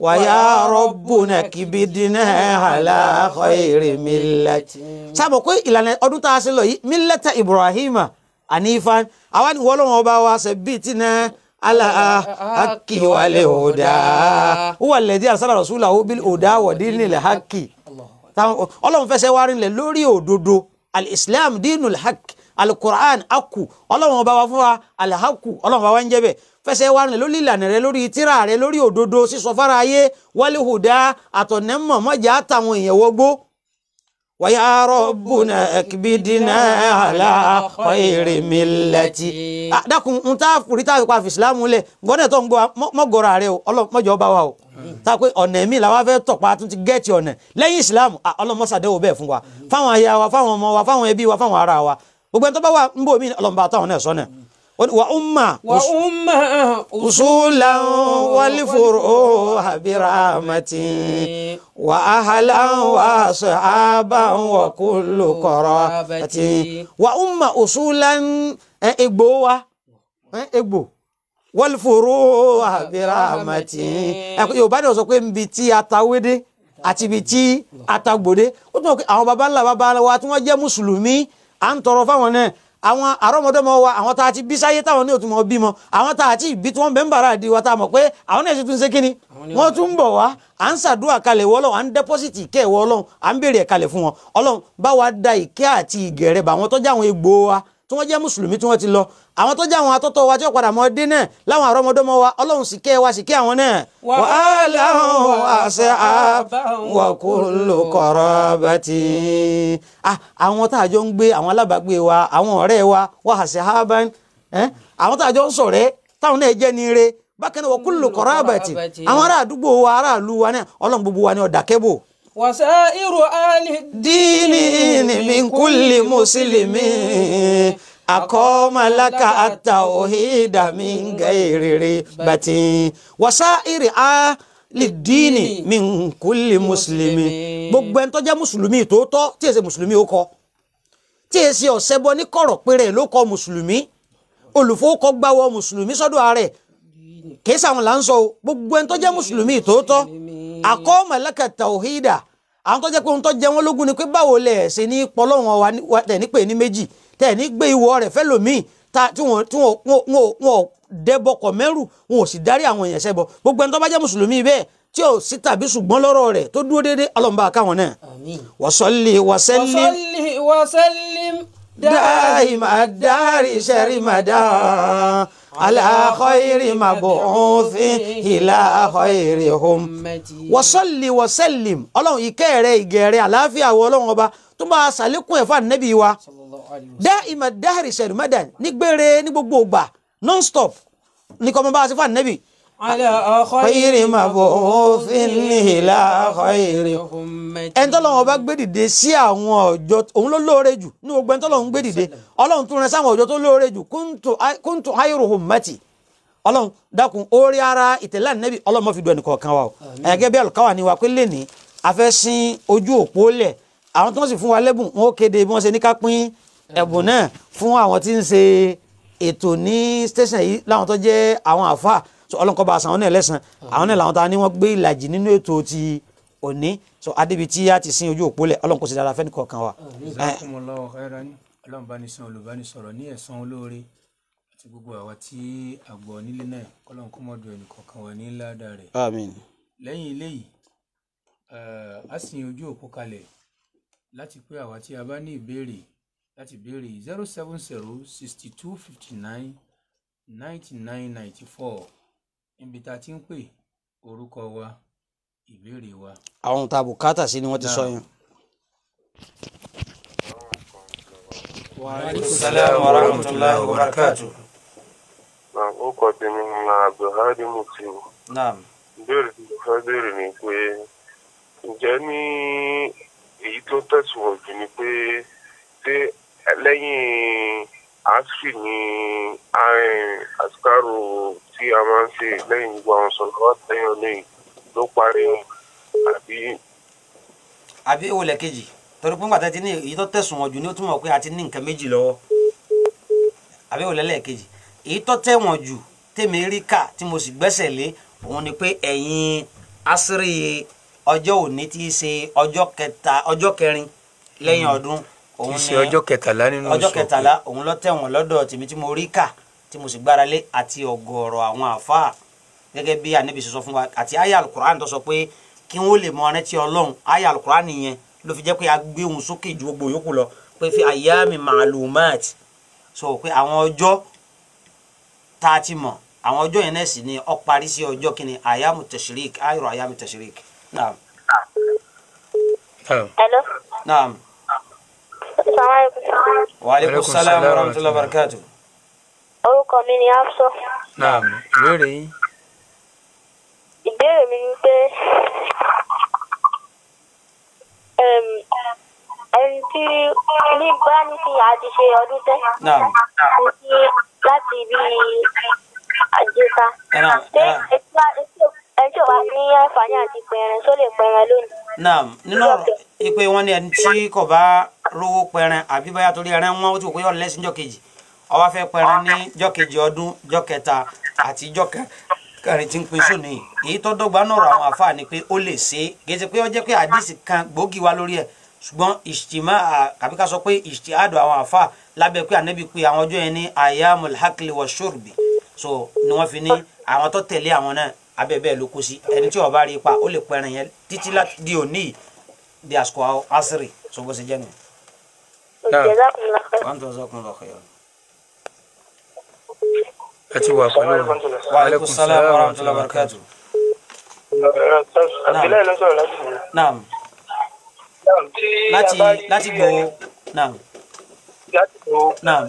wàyà rọ́bùnà kìbìdínà àlà khayri millati. sábà pé ìlànà ọdún tá a ṣe lọ yìí millata ibrahima anifan àwa ni wọ́n lọ́wọ́ bá wa ṣe bíi tí náà ala haki wale huda huwa alladhi arsala rasulahu bil huda wa dinil haki táwọn ọlọ́run fẹsẹ̀ wá rinlẹ̀ lórí òdodo al-islam dinul haq al-quran akù ọlọ́run ọba wa fún wa al-haku ọlọ́run ọba wa ń jẹ́ bẹ́ẹ̀ fẹsẹ̀ wá rinlẹ̀ lórí ìlànà rẹ lórí tírà rẹ lórí òdodo sísọ fara ayé wal huda àtọ̀nẹ́mọ̀ mọ́jà àtàwọn èèyàn wọgbó wàyà rọ̀bùnà ẹ̀kìbìdínà àlà khayri millati. dákun n ta furi tá a fi pa fìsìlámù lẹ̀ gbọ́dọ̀ tó ń gbọ́ mọ́gọ́ra rẹ o ọlọ́mọjọ́ bá wa o tá a pé ọ̀nà ẹ̀mí làwa fẹ́ tọ̀pa tún ti gẹ́ẹ̀tì ọ̀nà lẹ́yìn ìsìlámù ọlọ́mọsàdéwò bẹ́ẹ̀ fún wa fáwọn aya wa fáwọn ọmọ wa fáwọn ẹbí wa fáwọn ará wa gbogbo ẹni tó bá wà ń bò mí ọlọ́mọba àtàwọn náà sọ́nà wa umma wa umma usulan wal furuha birahmatin wa ahlan wa sahaban wa kullu qarabatin wa umma usulan egbo wa egbo wal furuha birahmatin yorùbá ni wọ́n sọ pé nbi tí atawédé àti ibi tí atagbòde ó tún wọ́n pé àwọn baba ńlá baba wa tí wọ́n jẹ́ mùsùlùmí à ń tọrọ fáwọn náà àwọn àrọ́mọdọ́mọ wa àwọn tá a ti bí sáyé táwọn ní òtún mọ bímọ àwọn tá a ti bí tí wọ́n bẹ́ ń bàrà di wa tá a mọ̀ pé àwọn náà sì tún ṣe kínni wọ́n tún ń bọ̀ wá à ń ṣàdúrà kalẹ̀ wọ́ ọlọ́run à ń dẹ́pọ́sìtì ìkẹ́ ìwọ ọlọ́run à ń béèrè kalẹ̀ fún wọn ọlọ́run bá wa da ìkẹ́ àti ìgẹ̀rẹ̀ bá àwọn tọ́jú àwọn egbò wa tí wọ́n jẹ́ mùsùlùmí tí wọ́n ti lọ àwọn tọ́jú àwọn atọ́tọ́ wa tí wọ́n padà mọ́ dé náà láwọn àrọ́mọdọ́mọ wa ọlọ́run sì kẹ́ wa sì kẹ́ àwọn náà. Wa aláwọ̀ àṣẹ wa kullu qarabati. àwọn tá a jọ ń gbé àwọn alábàágbé wa àwọn ọ̀rẹ́ wa wa àṣẹ haban àwọn tá a jọ ń ṣọ̀rẹ́ táwọn náà jẹ́ ní ire bákan náà wa kullu qarabati àwọn ará àdúgbò wa aráàlú wa náà ọlọ́run gbogbo wa ní ọ̀dà kẹ́bò. wasairu ahli دين من كل مسلم أقام لك التوحيد من غير ريبة وسائر أهل الدين من كل مسلم gbogbo ẹni tó jẹ́ mùsùlùmí tòótọ́ tí èsè mùsùlùmí ó kọ tí èsè ọ̀sẹ̀bọ ní kọ̀rọ̀ péré ló kọ mùsùlùmí olùfowókọ gbáwọ mùsùlùmí sọ́dọ̀ ààrẹ kìí sàwọn là ń sọ o gbogbo ẹni tó jẹ́ mùsùlùmí tòótọ́ aqama laka tawhida àwọn tó jẹ́ pé ohun tó jẹ wọ́n lógún ni pé báwo lẹ̀ ṣe ní pọlọ́wọ́n wa tẹ̀ ní pè ní méjì tẹ̀ ní gbé ìwọ rẹ̀ fẹ́lòmíì tí wọ́n tí wọ́n dẹ́bọkọ̀ mẹ́rù wọn ò sì darí àwọn èèyàn ṣẹbọ gbogbo ẹni tó bá jẹ́ mùsùlùmí bẹ́ẹ̀ tí ò sí tàbí ṣùgbọ́n lọ́rọ̀ rẹ̀ tó dúró déédéé ọlọ́mọba káwọn náà amin wa salli wa sallim wasalli wasallim دائما الدار شرمدا على خير مبعوث إلى خيرهم ummati wasalli wasallim ọlọ́run ìkẹ́ rẹ̀ ìgẹ̀ rẹ̀ àlàáfíà wọ ọlọ́run ọba tó máa ṣàlékún ẹ̀fà nẹ́bí wa sallallahu alaihi wasallam dá ìmọ̀ dáhìrì sẹ̀rìmẹ́dàn nígbére ní gbogbo ògbà non-stop ní kọ́ ọmọ bá a ṣe fà nẹ́bí. ala khayri mab'uthin ila khayri ummati ẹni tọ́lọ́run ọba gbé dìde sí àwọn ọjọ́ òun ló lóore jù ní gbogbo ẹni tọ́lọ́run gbé dìde ọlọ́run tún rẹ sáwọn ọjọ́ tó lóore jù kuntu kuntu khayru ummati ọlọ́run dákun orí ara ìtẹ̀lẹ́ ànẹ́bí ọlọ́run mọ́ fi du ẹnì kọ̀ọ̀kan wa o ẹ̀gẹ́ bí àlùkáwà ni wa pé lẹ́ni a fẹ́ sin ojú òpó lẹ̀ àwọn tí wọ́n sì fún wa lẹ́bùn wọn ó kéde bí wọ́n ṣe ní ká pín ẹ̀bùn náà fún àwọn tí ń ṣe ètò ní station yìí láwọn tó jẹ́ àwọn àfa so ọlọ́run kó bá aṣọ àwọn náà lẹ́sàn àwọn náà làwọn ta ni wọ́n gbé ìlàjì nínú ètò ti òní so adébi tí a ti sin ojú òpó lẹ̀ ọlọ́run kò sì dára fẹ́ni kọ̀ọ̀kan wa. Ẹ, Jazakumullahu khairan ọlọ́run bá ní san olùbánisọ̀rọ̀ ní ẹ̀san olóore àti gbogbo àwa tí àgbọ̀ nílé náà kọ́lọ́n kó mọ́dọ̀ ẹnì kọ̀ọ̀kan wà ní ládàá rẹ̀ àmín lẹ́yìn eléyìí eh, a sin ojú òpó kalẹ̀ láti pé àwa tí a bá ní ìbéèrè láti béèrè zero seven zero sixty two fifty nine ninety nine ninety four níbi tá a ti ń pè orúkọ wa ìbéèrè wa. àwọn ohun tá a bùkátà sí ni wọ́n ti sọ yẹn. salaam wa rahmatulahi wa barakatuh. Náà ó kọ tèmi ní Abdulhadi Mutiu. naam Ìbéèrè tí mo fẹ́ béèrè ni pé ǹjẹ́ ní èyí tó tẹ̀sùwọ̀n jù ni pé ṣé lẹ́yìn asfi ni àsìkárò tí a máa ń ṣe lẹ́yìn gbogbo àwọn sọ̀rọ̀ wá tẹ̀yìn ọlẹ́yìn ló parí àbí àbí èwo lẹ kejì torí pé ńgbàtà ti ní èyí tó tẹ̀sùn wọn jù ní ó túmọ̀ pé a ti ní nǹkan méjì lọ́wọ́ àbí èwo lẹ́lẹ́kejì èyí tó tẹ̀wọ̀n jù tèmi rí kà tí mo sì gbẹ́sẹ̀ lé òun ni pé ẹ̀yìn asiri ọjọ́ òní tí í ṣe ọjọ́ kẹta ọjọ́ kẹrin lẹ́yìn ọdún kì òun í ni ṣe ọjọ́ kẹtàlá nínú ọjọ́ oṣù kẹtàlá òun ló tẹ̀wọ̀n lọ́dọ̀ tèmi tí mo rí kà tí mo sì gbára lé àti ọ̀gọ̀ọ̀rọ̀ àwọn àfáà gẹ́gẹ́ bí anabi ṣe sọ fún wa àti aya alukur'an tó sọ pé kí wọ́n lè mọ ọ̀rẹ́ ọlọ́run aya alukur'an yẹn ló fi jẹ́ pé a gbé òun sókè ju gbogbo yòókù lọ pé fi ayami ma'lumat so pé àwọn ọjọ́ tá a ti mọ̀ àwọn ọjọ́ yẹn náà sì ni ó parí sí ọjọ́ kìíní ayamu tashrik ayọ̀rọ̀ ayamu tashrik naam Naam. Hello. naam Assalamualaikum. wa aleykum Alaikum salaam salaam wa wa rahmatulahi wa barakatuh. Orúkọ mi ni Hafsọ. Naam. ìbéèrè yín Ìbéèrè mi ni pé em, ẹni tí ní bá ní kí a ti ṣe ọdún tẹ́ naam ní láti bí àjẹta. ẹnà Ṣé ẹnà. ẹni tí ò bá ní àǹfààní àti pẹ̀rẹ̀ tó lè pẹ̀rẹ̀ lónìí? naam nínú ọ̀rọ̀ ipe wọn ní ẹni tí kò bá rówó pẹran àbí báyà torí ẹran wọn ó ti wò pé yọ lẹ́sìn jọ́ kejì ó wá fẹ́ pẹran ní jọ́ kejì ọdún jọ́ kẹta àti jọ́ kẹ- kẹrin tí ń pin sóni yìí èyí tó dọ́gba náà rọ àwọn àfáà ni pé ó lè ṣe é gẹ́gẹ́ pé ó jẹ́ pé àdìsí kan gbòógì wá lórí ẹ̀ ṣùgbọ́n ìṣtìmá àbí ká sọ pé ìṣtìhádùn àwọn àfáà lábẹ́ pé ànábì pé àwọn ọjọ́ yẹn ní ayamul hakli wa shurbi so ni wọ́n fi ní àwọn tó tẹ̀lé àwọn náà abẹ́ bẹ́ẹ̀ ló kó sí ẹni tí ó bá rí ipa ó lè pẹran yẹn títí láti di òní yìí di àsìkò asiri so bó ṣe jẹ́ nù. Náà. Jazakumullahu khairan. wọ́n tó sọ́kùn lọ kẹ́yọ̀. ẹ ti wà pẹ̀lú wa aleykum salaam wa rahmatulah wa barakatu. àbílẹ̀ ló sọ̀rọ̀ láti wò. naam tí láti a bá rí láti gbọ́ naam láti wò naam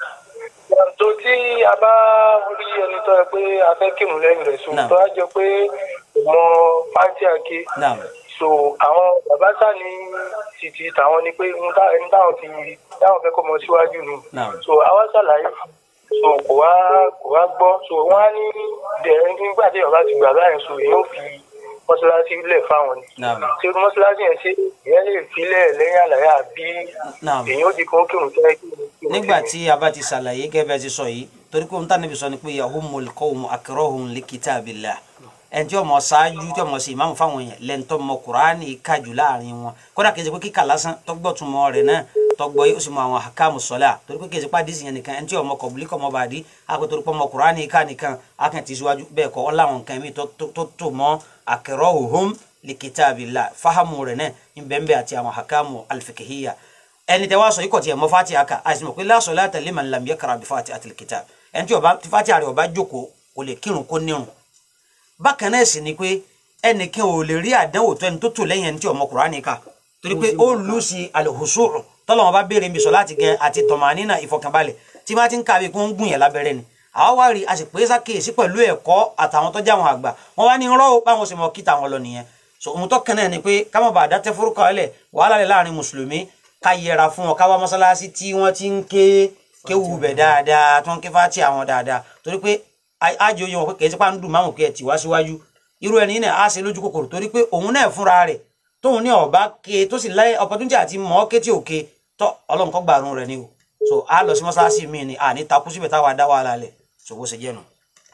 tó tí a bá rí ẹni tó yẹ pé a fẹ́ kírun lẹ́yìn rẹ̀ so Náà. tó á jọ pé mọ pàǹtí àké naam so àwọn bàbá sá ní títí tàwọn ni pé ohun tá- ẹni táwọn fi táwọn fẹ́ kọ́ mọ síwájú ni Náà. so àwa ṣàlàyé so kò wá kò wá gbọ́ so wọ́n á ní dẹ̀ nígbà tí ọba ti gbà báyìí so èèyàn ó fi mọ́ṣáláṣí lẹ̀ fáwọn ni naam ṣé mọ́ṣáláṣí yẹn ṣe ìyẹn lè filẹ̀ lẹ́yìn àlàyé àbí naam èèyàn ó di kan kírun tẹ́ kírun nígbà tí a bá ti ṣàlàyé gẹ́gẹ́ bí a ti sọ yìí torí pé ohun tá níbi sọ ni pé yahumul qawmu akrahuhum li kitabillah ẹni tí ọmọ ṣáájú tí ọmọ sì máa ń fáwọn èèyàn lẹ́ńtọ́ mọ kuraani kájú láàrin wọn kódà kejì pé kíkà lásán tọgbọ́ tún mọ rẹ̀ náà tọgbọ́ yìí ó sì mọ àwọn àkàmù sọ́lá torí pé kejì pé àdìsí yẹn nìkan ẹni tí ọmọ kọ̀bùlí kọ̀ mọ́ bàdí àpè torí pé ọmọ kuraani ká nìkan akàn ti síwájú bẹ́ẹ̀ kọ́ ọláwọn nǹkan mi tó tó- tó mọ́ akrahuhum li kitabillah fahamu rẹ̀ náà ń bẹ́ẹ̀ bẹ́ẹ̀ àti àwọn àkàmù alfikihiyya ẹni tẹ wá sọ ikọ̀ tí ẹ mọ fati aka àìsàn mọ̀ pé la salata liman lam yaqra bi fati atil kitab ẹni tí ọba tí fati àrẹ ọba jókòó kò lè kírun kó nírun bákan náà sì ni pé ẹnìkan ò lè rí àdánwò tó ẹni tó tò lẹ́yìn ẹni tí ọmọ Kùránì kà torí pé ó lù sí al-khushu' tọ́lọ́wọ́n bá béèrè mi sọ láti gẹ àti tọ̀mánínà ìfọkànbalẹ̀ tí bá ti ń kàwé kó ń gùn yẹn lábẹ́rẹ́ ni àwọn wá rí a sì pé sákèésí pẹ̀lú ẹ̀kọ́ àtàwọn tó jáwọn àgbà wọn wá ní rọ́ ó báwọn sì mọ kíta wọn lọ nìyẹn so ohun tó kàn náà ni pé ká má bàa dá tẹ́fúrúkọ ẹlẹ̀ wàhálà lẹ̀ láàrin mùsùlùmí ká yẹra fún wọn ká wá mọ́sálásí tí wọ́n ti ń ké kéwù bẹ̀ dáadáa tó ń ké fáti àwọn dáadáa torí pé ájò yẹn wọn pé kèé sípà ń dùn máwọn pé ẹ tì wá síwájú irú ẹni náà á ṣe lójú kòkòrò torí pé òun náà fúnra rẹ̀ tóun ní ọba ké tó sì láyé opportunity àti mọ́ ké tí ò ké tọ́ ọlọ́run kọ́ gbàrún rẹ̀ ni o so á lọ sí mọ́sálásí mi ni àní takú síbẹ̀ táwa dá wàhálà lẹ̀ so bó ṣe jẹ́ nu.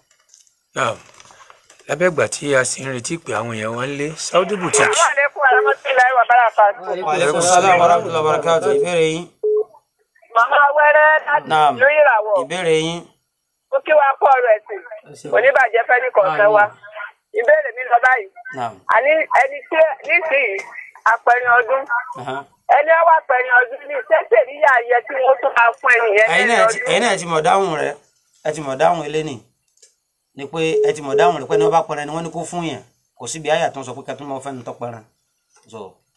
náà lábẹ́ ìgbà tí a sì ń retí pé àwọn èèyàn wọn lé Saudi boutique Aleykum warahmatullahi wabarakatuh. wa aleykum salaam wa rahmatullahi wa barakatuh ìbéèrè yín Màmá wẹ́rẹ́ láti Naam. ìlú ìràwọ̀. ìbéèrè yín Ó kí wa kú ọ̀rọ̀ ẹ̀sìn. Oníbàjẹ́ fẹ́ ní kọ̀ọ̀kan wa. Ìbéèrè mi lọ báyìí. naam Àní ẹni tí nísìnyí apẹ̀rin ọdún. aha. Ẹni ó wà pẹ̀rin ọdún ní sẹ́sẹ̀ níyà yẹ kí wọ́n tún máa fún ẹnìyẹn ẹ̀yin lẹ́nu náà ti- ọdún. ẹ̀yin náà ti mọ̀ dáhùn rẹ̀ ẹ ti mọ̀ dáhùn ilé nì ni pé ẹ ti mọ̀ dáhùn rẹ̀ pé ní wọ́n bá pẹran ni wọ́n ní kó fún yẹn kò síbi àyà tó ń sọ pé kẹtù mọ́ fẹ́ni tó pẹran so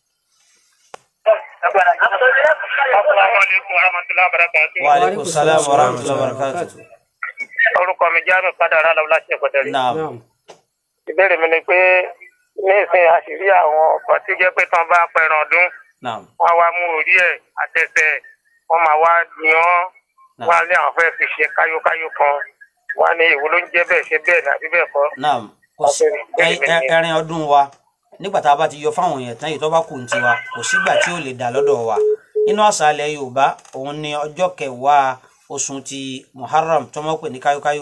Assalamualaikum warahmatullahi wabarakatuh. wa aleykum salaam wa rahmatullahi wa barakatuh orúkọ mi jáàmù padà rà lọ́wọ́ láti ẹ̀kọ́ tẹ̀lé. naam ìbéèrè mi ni pé ní ìsìn àṣírí àwọn ọkọ̀ tí jẹ́ pé tán bá pẹran ọdún naam wọ́n wá mú orí ẹ̀ àtẹsẹ̀ wọ́n máa wá yan Náà. wọ́n á lé àwọn fẹ́ fi ṣe káyókáyó kan wọ́n á ní èwo ló ń jẹ́ bẹ́ẹ̀ ṣe bẹ́ẹ̀ ní àbí bẹ́ẹ̀ kọ́. naam kò sí ẹ- ẹ- ẹrin ọdún wa nígbà tá a bá ti yọ fáwọn èèyàn tán yìí tó bá kù ní tiwa kò sígbà tí ò lè dà lọ́dọ̀ wa nínú àṣà ilẹ̀ yorùbá òun ni ọjọ́ kẹwàá oṣù ti muharram tó mọ̀ pé ní káyókáyó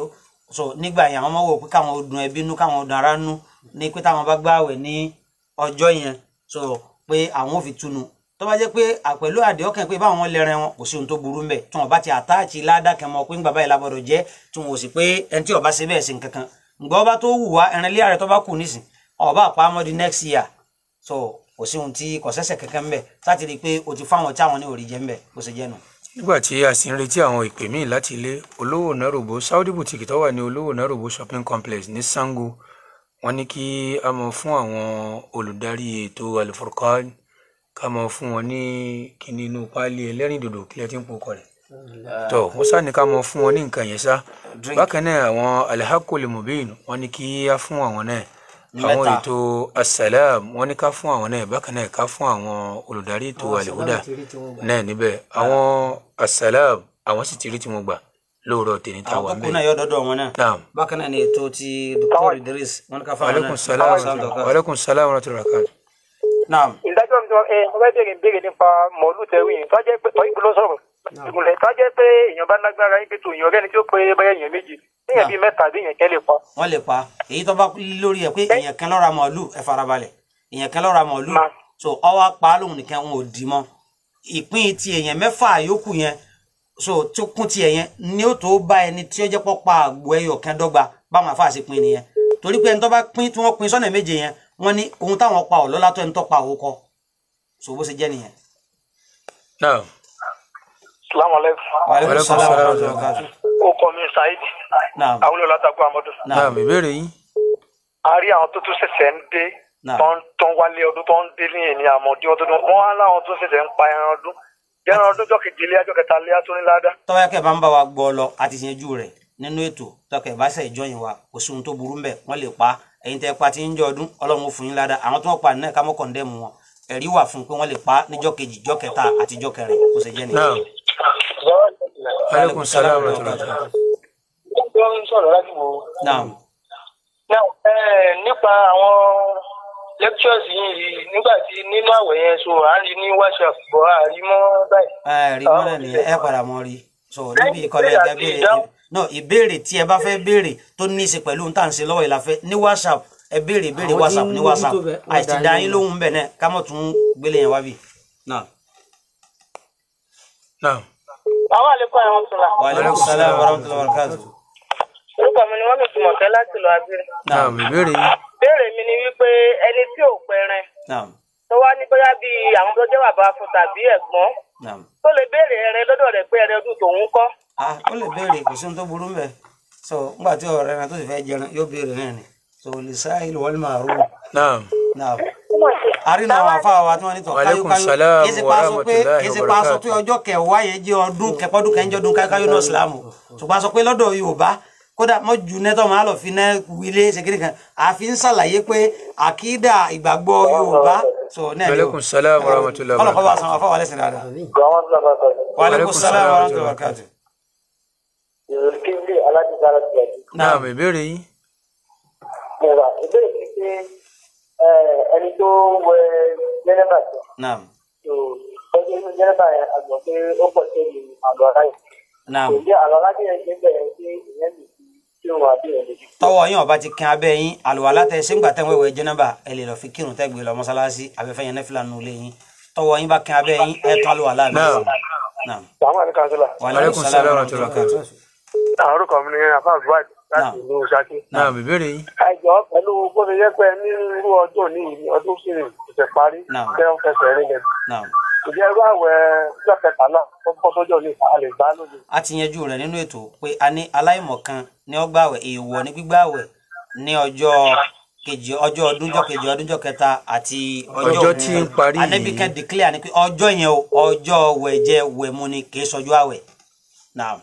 so nígbà yẹn àwọn ọmọ wò pé káwọn dùn ẹbí nú káwọn dùn ara nú ní pé táwọn bá gbààwẹ̀ ní ọjọ́ yẹn so pé àwọn ò fi túnu tó bá jẹ́ pé à- pẹ̀lú àdé ọkàn pé báwọn lẹ́rìn wọn kò sí ohun tó burú mbẹ̀ tí wọn bá ti àtáàtì ládàkẹ́ mọ pé ńgbà báyìí lábọ̀dọ̀ jẹ́ tí wọn ò sì pé ẹni tí ó bá ṣe bẹ́ẹ̀ sí nǹkan kan ǹgbà ọba tó wù wá ẹran ilé ààrẹ tó bá kù nísìn ọba àpamọ́ di next year so kò sí ohun tí kò sẹ́sẹ̀ kankan mbẹ̀ láti rí i pé o ti fáwọn tí àwọn ní òrì jẹ́ mbẹ̀ bó ṣe jẹ́ nù. nígbà tí a sì ń retí àwọn ìpè míì láti ilé olówó nairobi saudi boutique tó wà ní olówó nairobi shopping complex ní sango wọ́n ní kí a mọ fún àwọn olùdarí ètò alifurkan ká mọ fún wọn ní kíní inú páálí ẹlẹ́rìndòdò kílẹ̀ tí ń pokọ rẹ̀ tó wọ́n sá ní ká mọ fún wọn ní nǹkan yẹn sá bákan náà àwọn alihakul mubin wọ́n ní kí a fún àwọn náà àwọn Mẹ́ta. ètò asalaam wọ́n ní ká fún àwọn náà bákan náà ká fún àwọn olùdarí ètò alihuda náà níbẹ̀ àwọn asalaam àwọn sì ti rí tí wọ́n gbà lóòrọ̀ tèmi tá a àwọn wà kókó náà ńbẹ̀. yọ dọdọ wọn náà naam bákan náà ni ètò ti dr idris wọn ní ká fáwọn aleykum náà salaam Sáwọn dọ̀ka. aleykum salaam wa rahmatulahi wa barakatuh. naam ìdájọ́ mi tó ẹ mo fẹ́ béèrè béèrè nípa mọ̀ọ́lù tẹ̀wé yìn tó jẹ́ pé tọ́ ìbúlọ́ sọ̀rọ̀ ìmùlẹ̀ tó jẹ́ pé èèyàn bá lágbára yín pé tó èèyàn rẹ́ni tí ó pé bẹ́ẹ̀ èèyàn méjì èèyàn bíi mẹ́ta bí èèyàn kẹ́ lè pa. wọn lè pa èyí tó bá lórí ẹ pé èèyàn kan lọ́ra màálù ẹ farabalẹ̀ èèyàn kan lọ́ra màálù Ma. so ọwọ́ pa lóhùn nìkan wọn ò dì mọ́ ìpín ti èèyàn mẹ́fà yòókù yẹn so tó kún ti ẹ̀yẹn ni ó tó bá ẹni tí ó jẹ́ pọ́ pa àgbo ẹyọ kan dọ́gba báwọn afáà ṣe pín nìyẹn torí pé ẹni tó bá pín tí wọ́n pín sọ́nà méje yẹn wọ́n ní ohun táwọn pa ọ̀ lọ́lá tó ẹni tó pa òun kọ so bó ṣe jẹ́ nìyẹn. naam salamu aleykum. Wàhálà Alaikum sàlámù salaam. warahmatullahi wabarakatuh. ó kọ́ mi saheed Naam. àwọn olè látàgbọ́ amadu. Naam. naam ìbéèrè yín a rí àwọn tó tún ṣẹ̀ṣẹ̀ ń dé Naam. tó ń tó ń wálé ọdún tó ń dé ní èní àmọ̀dé ọdún tó wọ́n á láwọn tó ṣẹ̀ṣẹ̀ ń pa ẹran ọdún ẹran ọdún jọ́ kejì ilé ajọ́ kẹta ilé tó ní ládá. tọ́wọ́ kẹ́ bá ń bá wa gbọ́ lọ àti ìṣẹ́jú rẹ̀ nínú ètò tọkẹ́ bá ṣe ìjọyìn wa kò sí ohun tó burú mbẹ̀ wọ́n lè pa ẹ̀yin tẹ́ pa ti ń jọ ọdún ọlọ́run ó fún yín ládàá àwọn tó wọ́n pa náà ká mọ́ kọ̀ǹdẹ́mù wọn ẹ̀rí wà fún pé wọ́n lè pa níjọ́ kejì jọ́ kẹta àti jọ́ kẹrin kò sì jẹ́ nìyẹn. naam aleykum salaam wa rahmatulahi wa barakatuh. wọ́n ń sọ̀rọ̀ láti wò ó. naam Now, eh, nípa àwọn lectures yìí nígbà tí nínú àwẹ̀ yẹn so à ń rí ní whatsapp bọ̀ à rí mọ́ báyìí. ẹ rí mọ́lẹ̀ nìyẹn ẹ padà mọ́ rí so níbi ìkọlẹ̀ ẹ̀ka béèrè no ìbéèrè tí ẹ bá fẹ́ béèrè tó ní í ṣe pẹ̀lú ohun tá à ń ṣe lọ́wọ́ ìlàfẹ́ ní whatsapp ẹ béèrè béèrè Àwọn tí whatsapp ń ní mójútó whatsapp bẹ̀, wọ́n àìsí dá dá yín yín lóhùn. lóhùn bẹ̀ náà ká mọ̀ tún gbélé yẹn wá bì náà. naam àwọn àlékún àwọn ọ̀túnla. wa aleykum salaam wa rahmatullahi wa barakatuh. orúkọ mi ni wọ́n lè túmọ̀ kẹ́ láti lọ abẹ́rẹ́. naam ìbéèrè yín béèrè mi ni wípé ẹni tí ò pẹrẹ naam tó wá ní bóyá bíi àwọn tó jẹ́ bàbá fún tàbí ẹ̀gbọ́n naam. tó lè béèrè ẹrẹ lọ́dọ̀ rẹ̀ pé ẹrẹ ọdún tòun kọ́. ah ó lè béèrè kò sí ohun tó burú mbẹ so ńgbà tí ọ̀rẹ́ náà tó sì fẹ́ jẹun yóò béèrè náà ni so lè sáà ìlú wọlé máa rú naam náà àrínà àwọn afáwa wa tí wọ́n ní tọ̀ Wa alaikum salam kì í ṣe wa pa sọ pé rahmatullahi kì í ṣe wa pa sọ barakatuh. pé ọjọ́ kẹwàá yẹn jẹ́ ọdún kẹpọ́dún kẹjọ ọdún káyọ̀ náà sílámù ṣùgbọ́n a sọ pé lọ́dọ̀ Yorùbá kódà mọ́ ju nẹ́tọ̀ máa lọ fi ná wílé ṣèkìrì kan àfi ń ṣàlàyé pé àkídà ìgbàgbọ́ Yorùbá so náà ni o aleykum salaam wa rahmatulahi wa ọlọ́kọ̀ bá barakatuh. san afáwa lẹ́sìn dáadáa Àwọn ọ̀sán bá sọ̀rọ̀. wa alaikum salam wa rahmatullahi wa barakatuh. Ìròyìn kíndìn aládìsára ti ẹ̀dí. naam ìbéèrè yín Ìrà ìbéèrè ni pé eh, ẹni tó wẹ jẹ́nẹ́bà tó. naam Ọjọ́ inú jẹ́nẹ́bà yẹn àgbọ̀ pé ó pọ̀ sí ẹni àlọ́ ara yìí. naam Kò jẹ́ àlọ́ alájẹ́ yẹn ṣe ń bẹ̀rẹ̀ sí ìyẹn lè fi tí òun àbí ẹ̀ lè fi. tọwọ́ yín ọba ti kan abẹ́ yín àlùwàlá tẹ ṣé ń gbà tẹ́ ń wẹ̀wẹ̀ jẹ́nàbà ẹ lè lọ fi kírun tẹ́ gbé lọ mọ́sálásí abẹ́fẹ́ yẹn nẹ́fìlà nù lé yín tọwọ́ yín bá kan abẹ́ yín ẹ tán àlùwàlá mi. Naam. naam Sàmú àní kansílà. wa Alaikum alaikum salaam salaam wa wa rahmatullahi wa barakatuh. Àwọn orúkọ mi ni Afa Zuwaid láti Naam. ìlú Ṣakí. naam ìbéèrè yín Àìjọ pẹ̀lú bó ṣe jẹ́ pé ní irú ọdún òní yìí ni ọdún sì ṣẹ̀ṣẹ̀ parí. Naam. Jẹ́ ń fẹsẹ̀ rìn lẹ̀. naam Ìjẹ́ irú àwẹ̀ ọjọ́ kẹtàlá tó bọ́ sọ́jọ́ ní a lè gbá lóde. a ti yanjú rẹ̀ nínú ètò pé a ní aláìmọ̀kan ní ó gbààwẹ̀ èèwọ̀ ní gbígbààwẹ̀ ní ọjọ́ kejì ọjọ́ ọdúnjọ́ kejì ọdúnjọ́ kẹta àti Ọjọ́ tí ń parí yìí. Ànábì kan declare ni pé ọjọ́ yẹn o ọjọ́ wẹ̀jẹ wẹ̀mu ni kì í sọjọ́ àwẹ̀ naam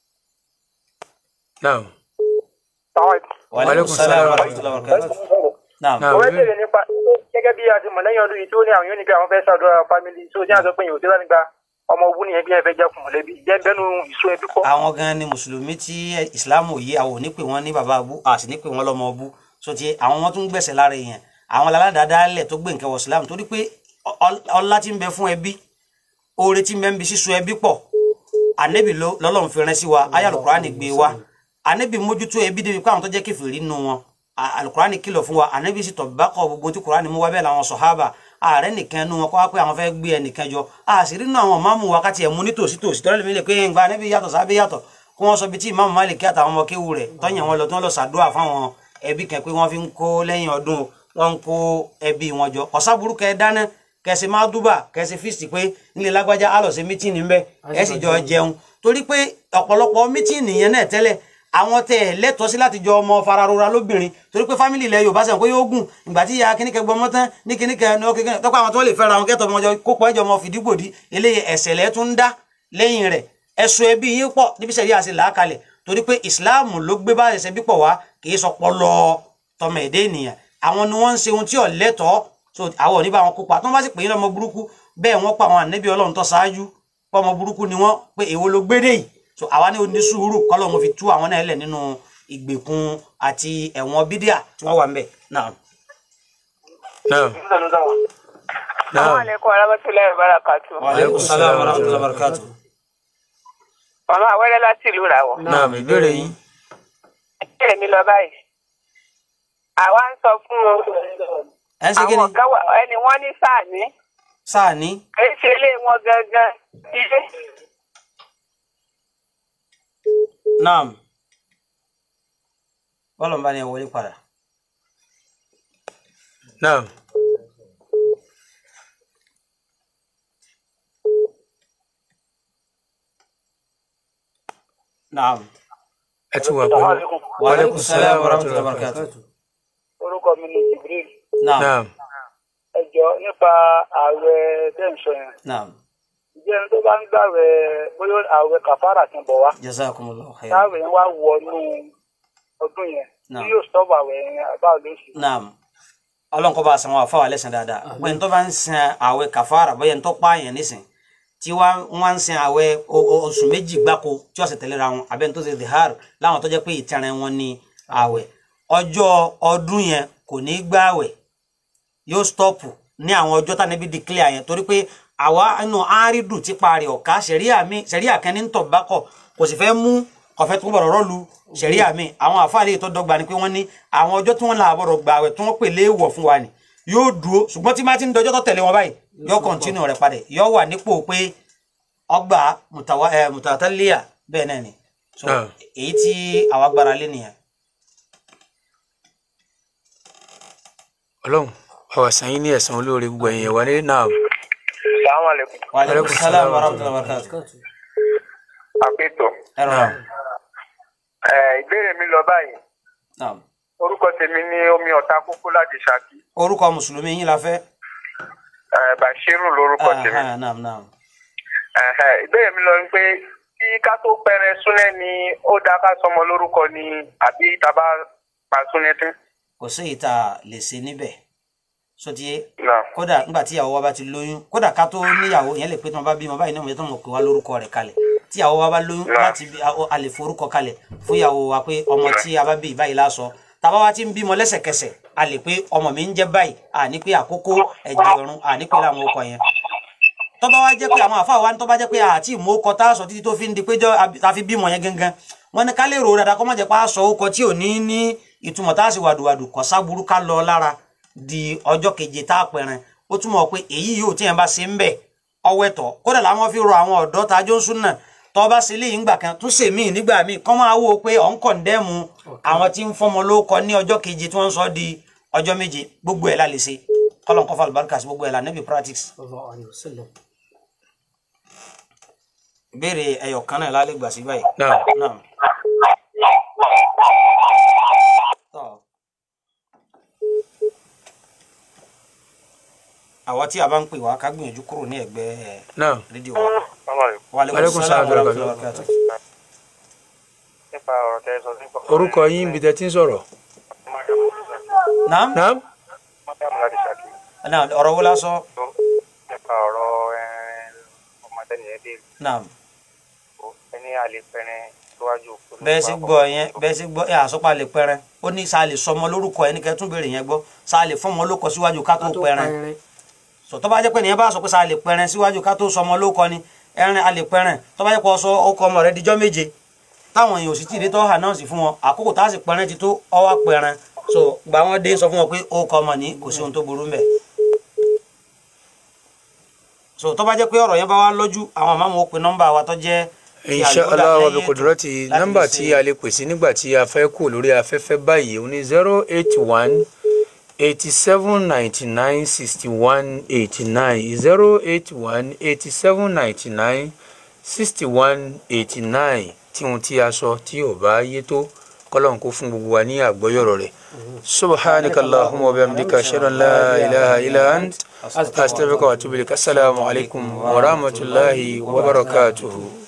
naam wa alaikum salaam wa rahmatullahi wa barakatuh naam naam Òwe ìbéèrè bèrè nípa gẹ́gẹ́ bí a ti mọ̀ lẹ́yìn ọdún yìí tí ó ní àwọn yóò ní pé àwọn fẹ́ ṣàdúrà fámìlì tó ní àzọ pé yòó tí wọ́n gba ọmọ ogun nìyẹn bí ẹ fẹ́ jẹ́ kùn mọ̀lẹ́bí jẹ́ bẹ́nu ìṣó ẹbí kọ́. àwọn gan ni mùsùlùmí tí ìsìláàmù yìí àwọn ò ní pè wọn ní bàbá abú a sì ní pè wọn lọmọ abú so ti àwọn wọn tún gbẹ̀sẹ̀ lára èèyàn àwọn aládàádáálẹ̀ tó gbé nǹkan wọ ìsìláàmù torí pé ọ- ọlá tí ń bẹ fún ẹbí oore tí ń bẹ ń bi sísun ẹbí pọ̀ ànẹ́bì ló- lọ́lọ́run fi rán sí wa ayé Al-Qur'ani gbé wa anabi mójútó ẹbí débi pé àwọn tó jẹ́ kèfèrí nínú wọn A- alukurani kìlọ̀ fún wa anabi sì tọ̀ bákọ̀ gbogbo tí kurani mú wá bẹ́ẹ̀ làwọn sọ̀hábà ààrẹ nìkan nu wọn kọ́ wá pé àwọn fẹ́ gbé ẹnìkan jọ àṣírí nínú àwọn máàmù wákàtí ẹ̀ mú ní tòsí tòsí tọ́lẹ̀ mi lè pé nǹkan anabi yàtọ̀ sábẹ́ yàtọ̀ kí wọ́n sọ bí tí ìmáàmù Málíkì àtàwọn ọmọ kéwù rẹ̀ tọ́yìn wọn lọ tí wọ́n lọ sàdúrà fáwọn ẹbí kan pé wọ́n fi ń kó lẹ́yìn ọdún wọ́n ń kó ẹbí wọn jọ ọ̀sàbùrú kẹ dáná kẹsì máa dúbà kẹsì fíìsì pé nílé lágbájá á lọ sí mítìnì ńbẹ ẹ sì jọ jẹun torí pé ọ̀pọ̀lọpọ̀ mítìnì yẹn náà tẹ́lẹ̀ àwọn tẹ ẹ lẹ́tọ̀ọ́ sí láti jọ ọmọ fararora lóbìnrin torí pé fámìlì ilẹ̀ yorùbá sẹ́wọ̀n pé yóò gùn ìgbà tí ìyá kíníkẹ gbọmọ tán ní kíníkẹ ní ó kékeré tọ́pọ̀ àwọn tó lè fẹ́ra àwọn kẹ́tọ̀ ọmọ ọjọ́ kópa ẹjọ́ ọmọ fìdígbòdì eléyìí ẹ̀sẹ̀ lẹ́ tún ń dá lẹ́yìn rẹ̀ ẹ̀sùn ẹbí yín pọ̀ níbi sẹ́yìn àti làákalẹ̀ torí pé ìsìláàmù ló gbé bá ẹ̀sẹ̀ bí pọ̀ wá kì í sọ pọlọ tọmọ èdè ènìyàn àwọn ni wọ́n ń ṣe ohun tí ò lẹ́tọ̀ọ́ so àwọn ò ní bá wọn kópa tí wọ́n bá sì pè é lọ́mọ burúkú bẹ́ẹ̀ wọ́n pa àwọn ànẹ́bí ọlọ́run tó ṣáájú pọ́mọ burúkú ni wọ́n pé èwo ló gbédè yìí so àwa ní oní sùúrù kọ́lọ́run fi tú àwọn náà lẹ̀ nínú ìgbèkùn àti ẹ̀wọ̀n bídíà tí wọ́n wà ń bẹ̀ náà. náà Àwọn náà àlékún arábẹ́tulẹ̀ ìbárakàtú. wa aleykum salaam wa rahmatullahi wa barakatuh. Màmá àwẹ́rẹ́ láti ìlú Ìràwọ̀. náà ìbéèrè yín Ìbéèrè mi lọ báyìí. Àwa ń sọ fún ẹ ń ṣe kí ni àwọn kan wà ẹni wọ́n ní sáàní. sáà ní Kì í ṣe ilé wọn gangan. Ilé. naam bọ́lọ̀ ń bá ní ẹ wọlé padà. náà naam ẹ ti wà pẹ̀lú wa aleykum salaam wa rahmatullahi wa barakatuh. orúkọ mi ni Jibril naam náà ẹ jọ nípa ààwẹ̀ tẹ̀sán yẹn naam ǹjẹ́ ẹni tó bá ń gbàwẹ̀ bóyá ààwẹ̀ kàfàrà kan bọ̀ wá jazakumullahu khairan. táwẹ̀ yẹn wá wọnú ọdún yẹn Naam. tí yóò sọ́ọ̀bù àwẹ̀ yẹn báwo ló ṣe. naam ọlọ́run kó bá a san wọn àfáwà lẹ́sìn dáadáa pé n tó bá ń san àwẹ̀ kàfàrà bóyá n tó pààyàn nísìn tí wọ́n ń san àwẹ̀ o- o- oṣù méjì gbáko tí wọ́n sì tẹ̀léra wọn abẹ́ n tó ṣe dihar láwọn tó jẹ́ pé ìtẹ̀rẹ̀ wọn ní àwẹ̀ ọjọ́ ọdún yẹn kò ní gbààwẹ̀ yóò stọ́ọ̀pù ní àwọn ọjọ́ tá níbi declare yẹn torí pé àwa inú árídù tí parí ọ̀ka sẹ̀ríà mi sẹ̀ríà kan ní tọ̀ bákọ̀ kò sì fẹ́ mú ọ̀fẹ́ tó gbọ́dọ̀ rọ́ọ̀lù sẹ̀ríà mi àwọn àfáàlì tó dọ́gba ni pé wọ́n ní àwọn ọjọ́ tí wọ́n là àbọ̀rọ̀ gbà àwẹ̀ tí wọ́n pè léèwọ̀ fún wa ni yóò dúró ṣùgbọ́n tí má ti ń dọjọ́ tó tẹ̀lé wọn báyìí yóò kọ̀ntínú rẹ̀ padà yóò wà nípò pé ọgbà mùtàwá ẹ mùtàtàlíyà bẹ́ẹ̀ náà ni so Ah. èyí tí àwa gbára lé nìyẹn ọlọ́run ọ̀wà sàn yín ní ẹ̀san olóore gbogbo ẹ̀yìn ẹ̀wà ní náà Assalamu alaikum. wa aleykum salaam wa rahmatullahi wa barakatuh àpètò ẹ rọra ẹ ìbéèrè mi lọ báyìí naam orúkọ tèmi ní omi ọ̀tá kókó láti ṣákí orúkọ mùsùlùmí yín la fẹ́ ẹ bashiru lorúkọ tèmi Aha, naam naam Ẹhẹ, ìbéèrè mi lọ ni pé kí ká tó pẹrẹ súnẹ ni ó dáa ká sọmọ lórúkọ ni àbí tàbá pa súnẹ tún. kò sí èyí tá a lè ṣe níbẹ̀ sotie náà kódà nígbà tí ìyàwó wa bá ti lóyún kódà ká tó níyàwó yẹn lè pé tí wọn bá bímọ báyìí náà wọn yẹ tó mọ pé wá lórúkọ rẹ̀ kalẹ̀ tí ìyàwó wa bá lóyún Náà. láti bí a- a lè forúkọ kalẹ̀ fún ìyàwó wa pé ọmọ tí a bá bí báyìí lásọ tàbá wa ti ń bímọ lẹ́sẹ̀kẹsẹ̀ a lè pé ọmọ mi ń jẹ́ báyìí à ní pé àkókò ẹ̀jẹ̀ ọ̀run à ní pé láwọn ọkọ yẹn tọ́ba wa jẹ́ pé àwọn àfa wa ní tọ́ba jẹ́ pé àti ìmọ̀ọ́kọ tá a sọ títí tó fi ń di pé jọ ta fi bímọ yẹn gangan wọ́n ní ká lè rò ó dáadáa kó má jẹ́ pé a sọ ó kọ tí ò ní ní ìtumọ̀ tá a sì wàdùwàdù kọ́ sábúrú ká lọ lára di ọjọ́ keje tá a pẹ̀rẹ̀ ó túmọ̀ pé èyí yóò tí yẹn bá ṣe ń bẹ̀ ọwọ́ ẹ̀tọ́ kódà làwọn fi rọ àwọn ọ̀dọ́ tá a jó ń sún náà tọ́ bá ṣe léyìn gbà kan tún ṣe míì nígbà míì kọ́ máa wò ó pé ọ̀ ń kọ̀ǹdẹ́mu àwọn tí ń fọmọ lóko ní ọjọ́ keje tí wọ́n ń sọ di ọjọ́ méje gbogbo ẹ̀ la lè ṣe kọ́lọ̀ ń kọ́ fàlùbáríkà sí gbogbo ẹ̀ la níbi practice ìbéèrè ẹyọ kan náà lálẹ́ gbà sí báyìí. náà náà. tọ́ àwa tí a bá ń pè wá ká gbìyànjú kúrò ní ẹ̀gbẹ́ ẹ̀, náà rédíò wa. wa aleykum Aleykum salaam salaam wa wa rahmatullahi wa barakatuh. nípa ọ̀rọ̀ tẹ́ ẹ sọ nípa orúkọ yín ibi tẹ́ ti ń sọ̀rọ̀ naam náà mọ́tàmù láti ṣákí naam ọ̀rọ̀ wo la sọ nípa ọ̀rọ̀ ẹ, ọmọdé nìyẹn dé naam ẹni àlè pẹrẹ síwájú òkú. bẹ́ẹ̀ sì gbọ́ yẹn bẹ́ẹ̀ sì gbọ́ ẹ àsọpá lè pẹrẹ ó ní sáà lè sọmọ lórúkọ ẹni kẹ́ tún béèrè yẹn gbọ́ sáà lè fọmọ lórúkọ síwájú ká tó pẹrẹ sọ tó bá jẹ́ pé nìyẹn bá sọ pé sáà lè pẹrẹ síwájú ká tó sọmọ lórúkọ ni ẹrin a lè pẹrẹ tó bá jẹ́ pé ọsọ ọkọ ọmọ rẹ dijọ́ méje táwọn èèyàn ò sì tí ì dé tó announce fún wọn àkókò tá a sì pẹran ti tó ọwọ́ pẹran so gba wọn dé sọ fún wọn pé ó kọ ọmọ ní kò sí ohun tó burú mbẹ so tó bá jẹ́ pé ọ̀rọ̀ yẹn bá wá lójú àwọn àmọ́ mo pe nọ́mbà wa tó jẹ́ ti insha Al-Huda allah wa lẹ́yìn bi ètò kudurati láti nọ́mbà lè tí ṣe- a lè pèsè nígbà tí a fẹ́ kú lórí afẹ́fẹ́ báyìí ó ní zero eight one eighty seven ninety nine sixty one eighty nine zero eight one eighty seven ninety nine sixty one eighty nine tí ohun tí a sọ tí ò bá yé tó kọ́lọ́n kó fún gbogbo wa ní àgbọ́yọ̀rọ̀ rẹ̀ subhanaka allahumma wa bihamdika ashhadu an la ilaha illa ant astaghfiruka wa atubu ilaik assalamu alaikum wa rahmatullahi wa barakatuhu.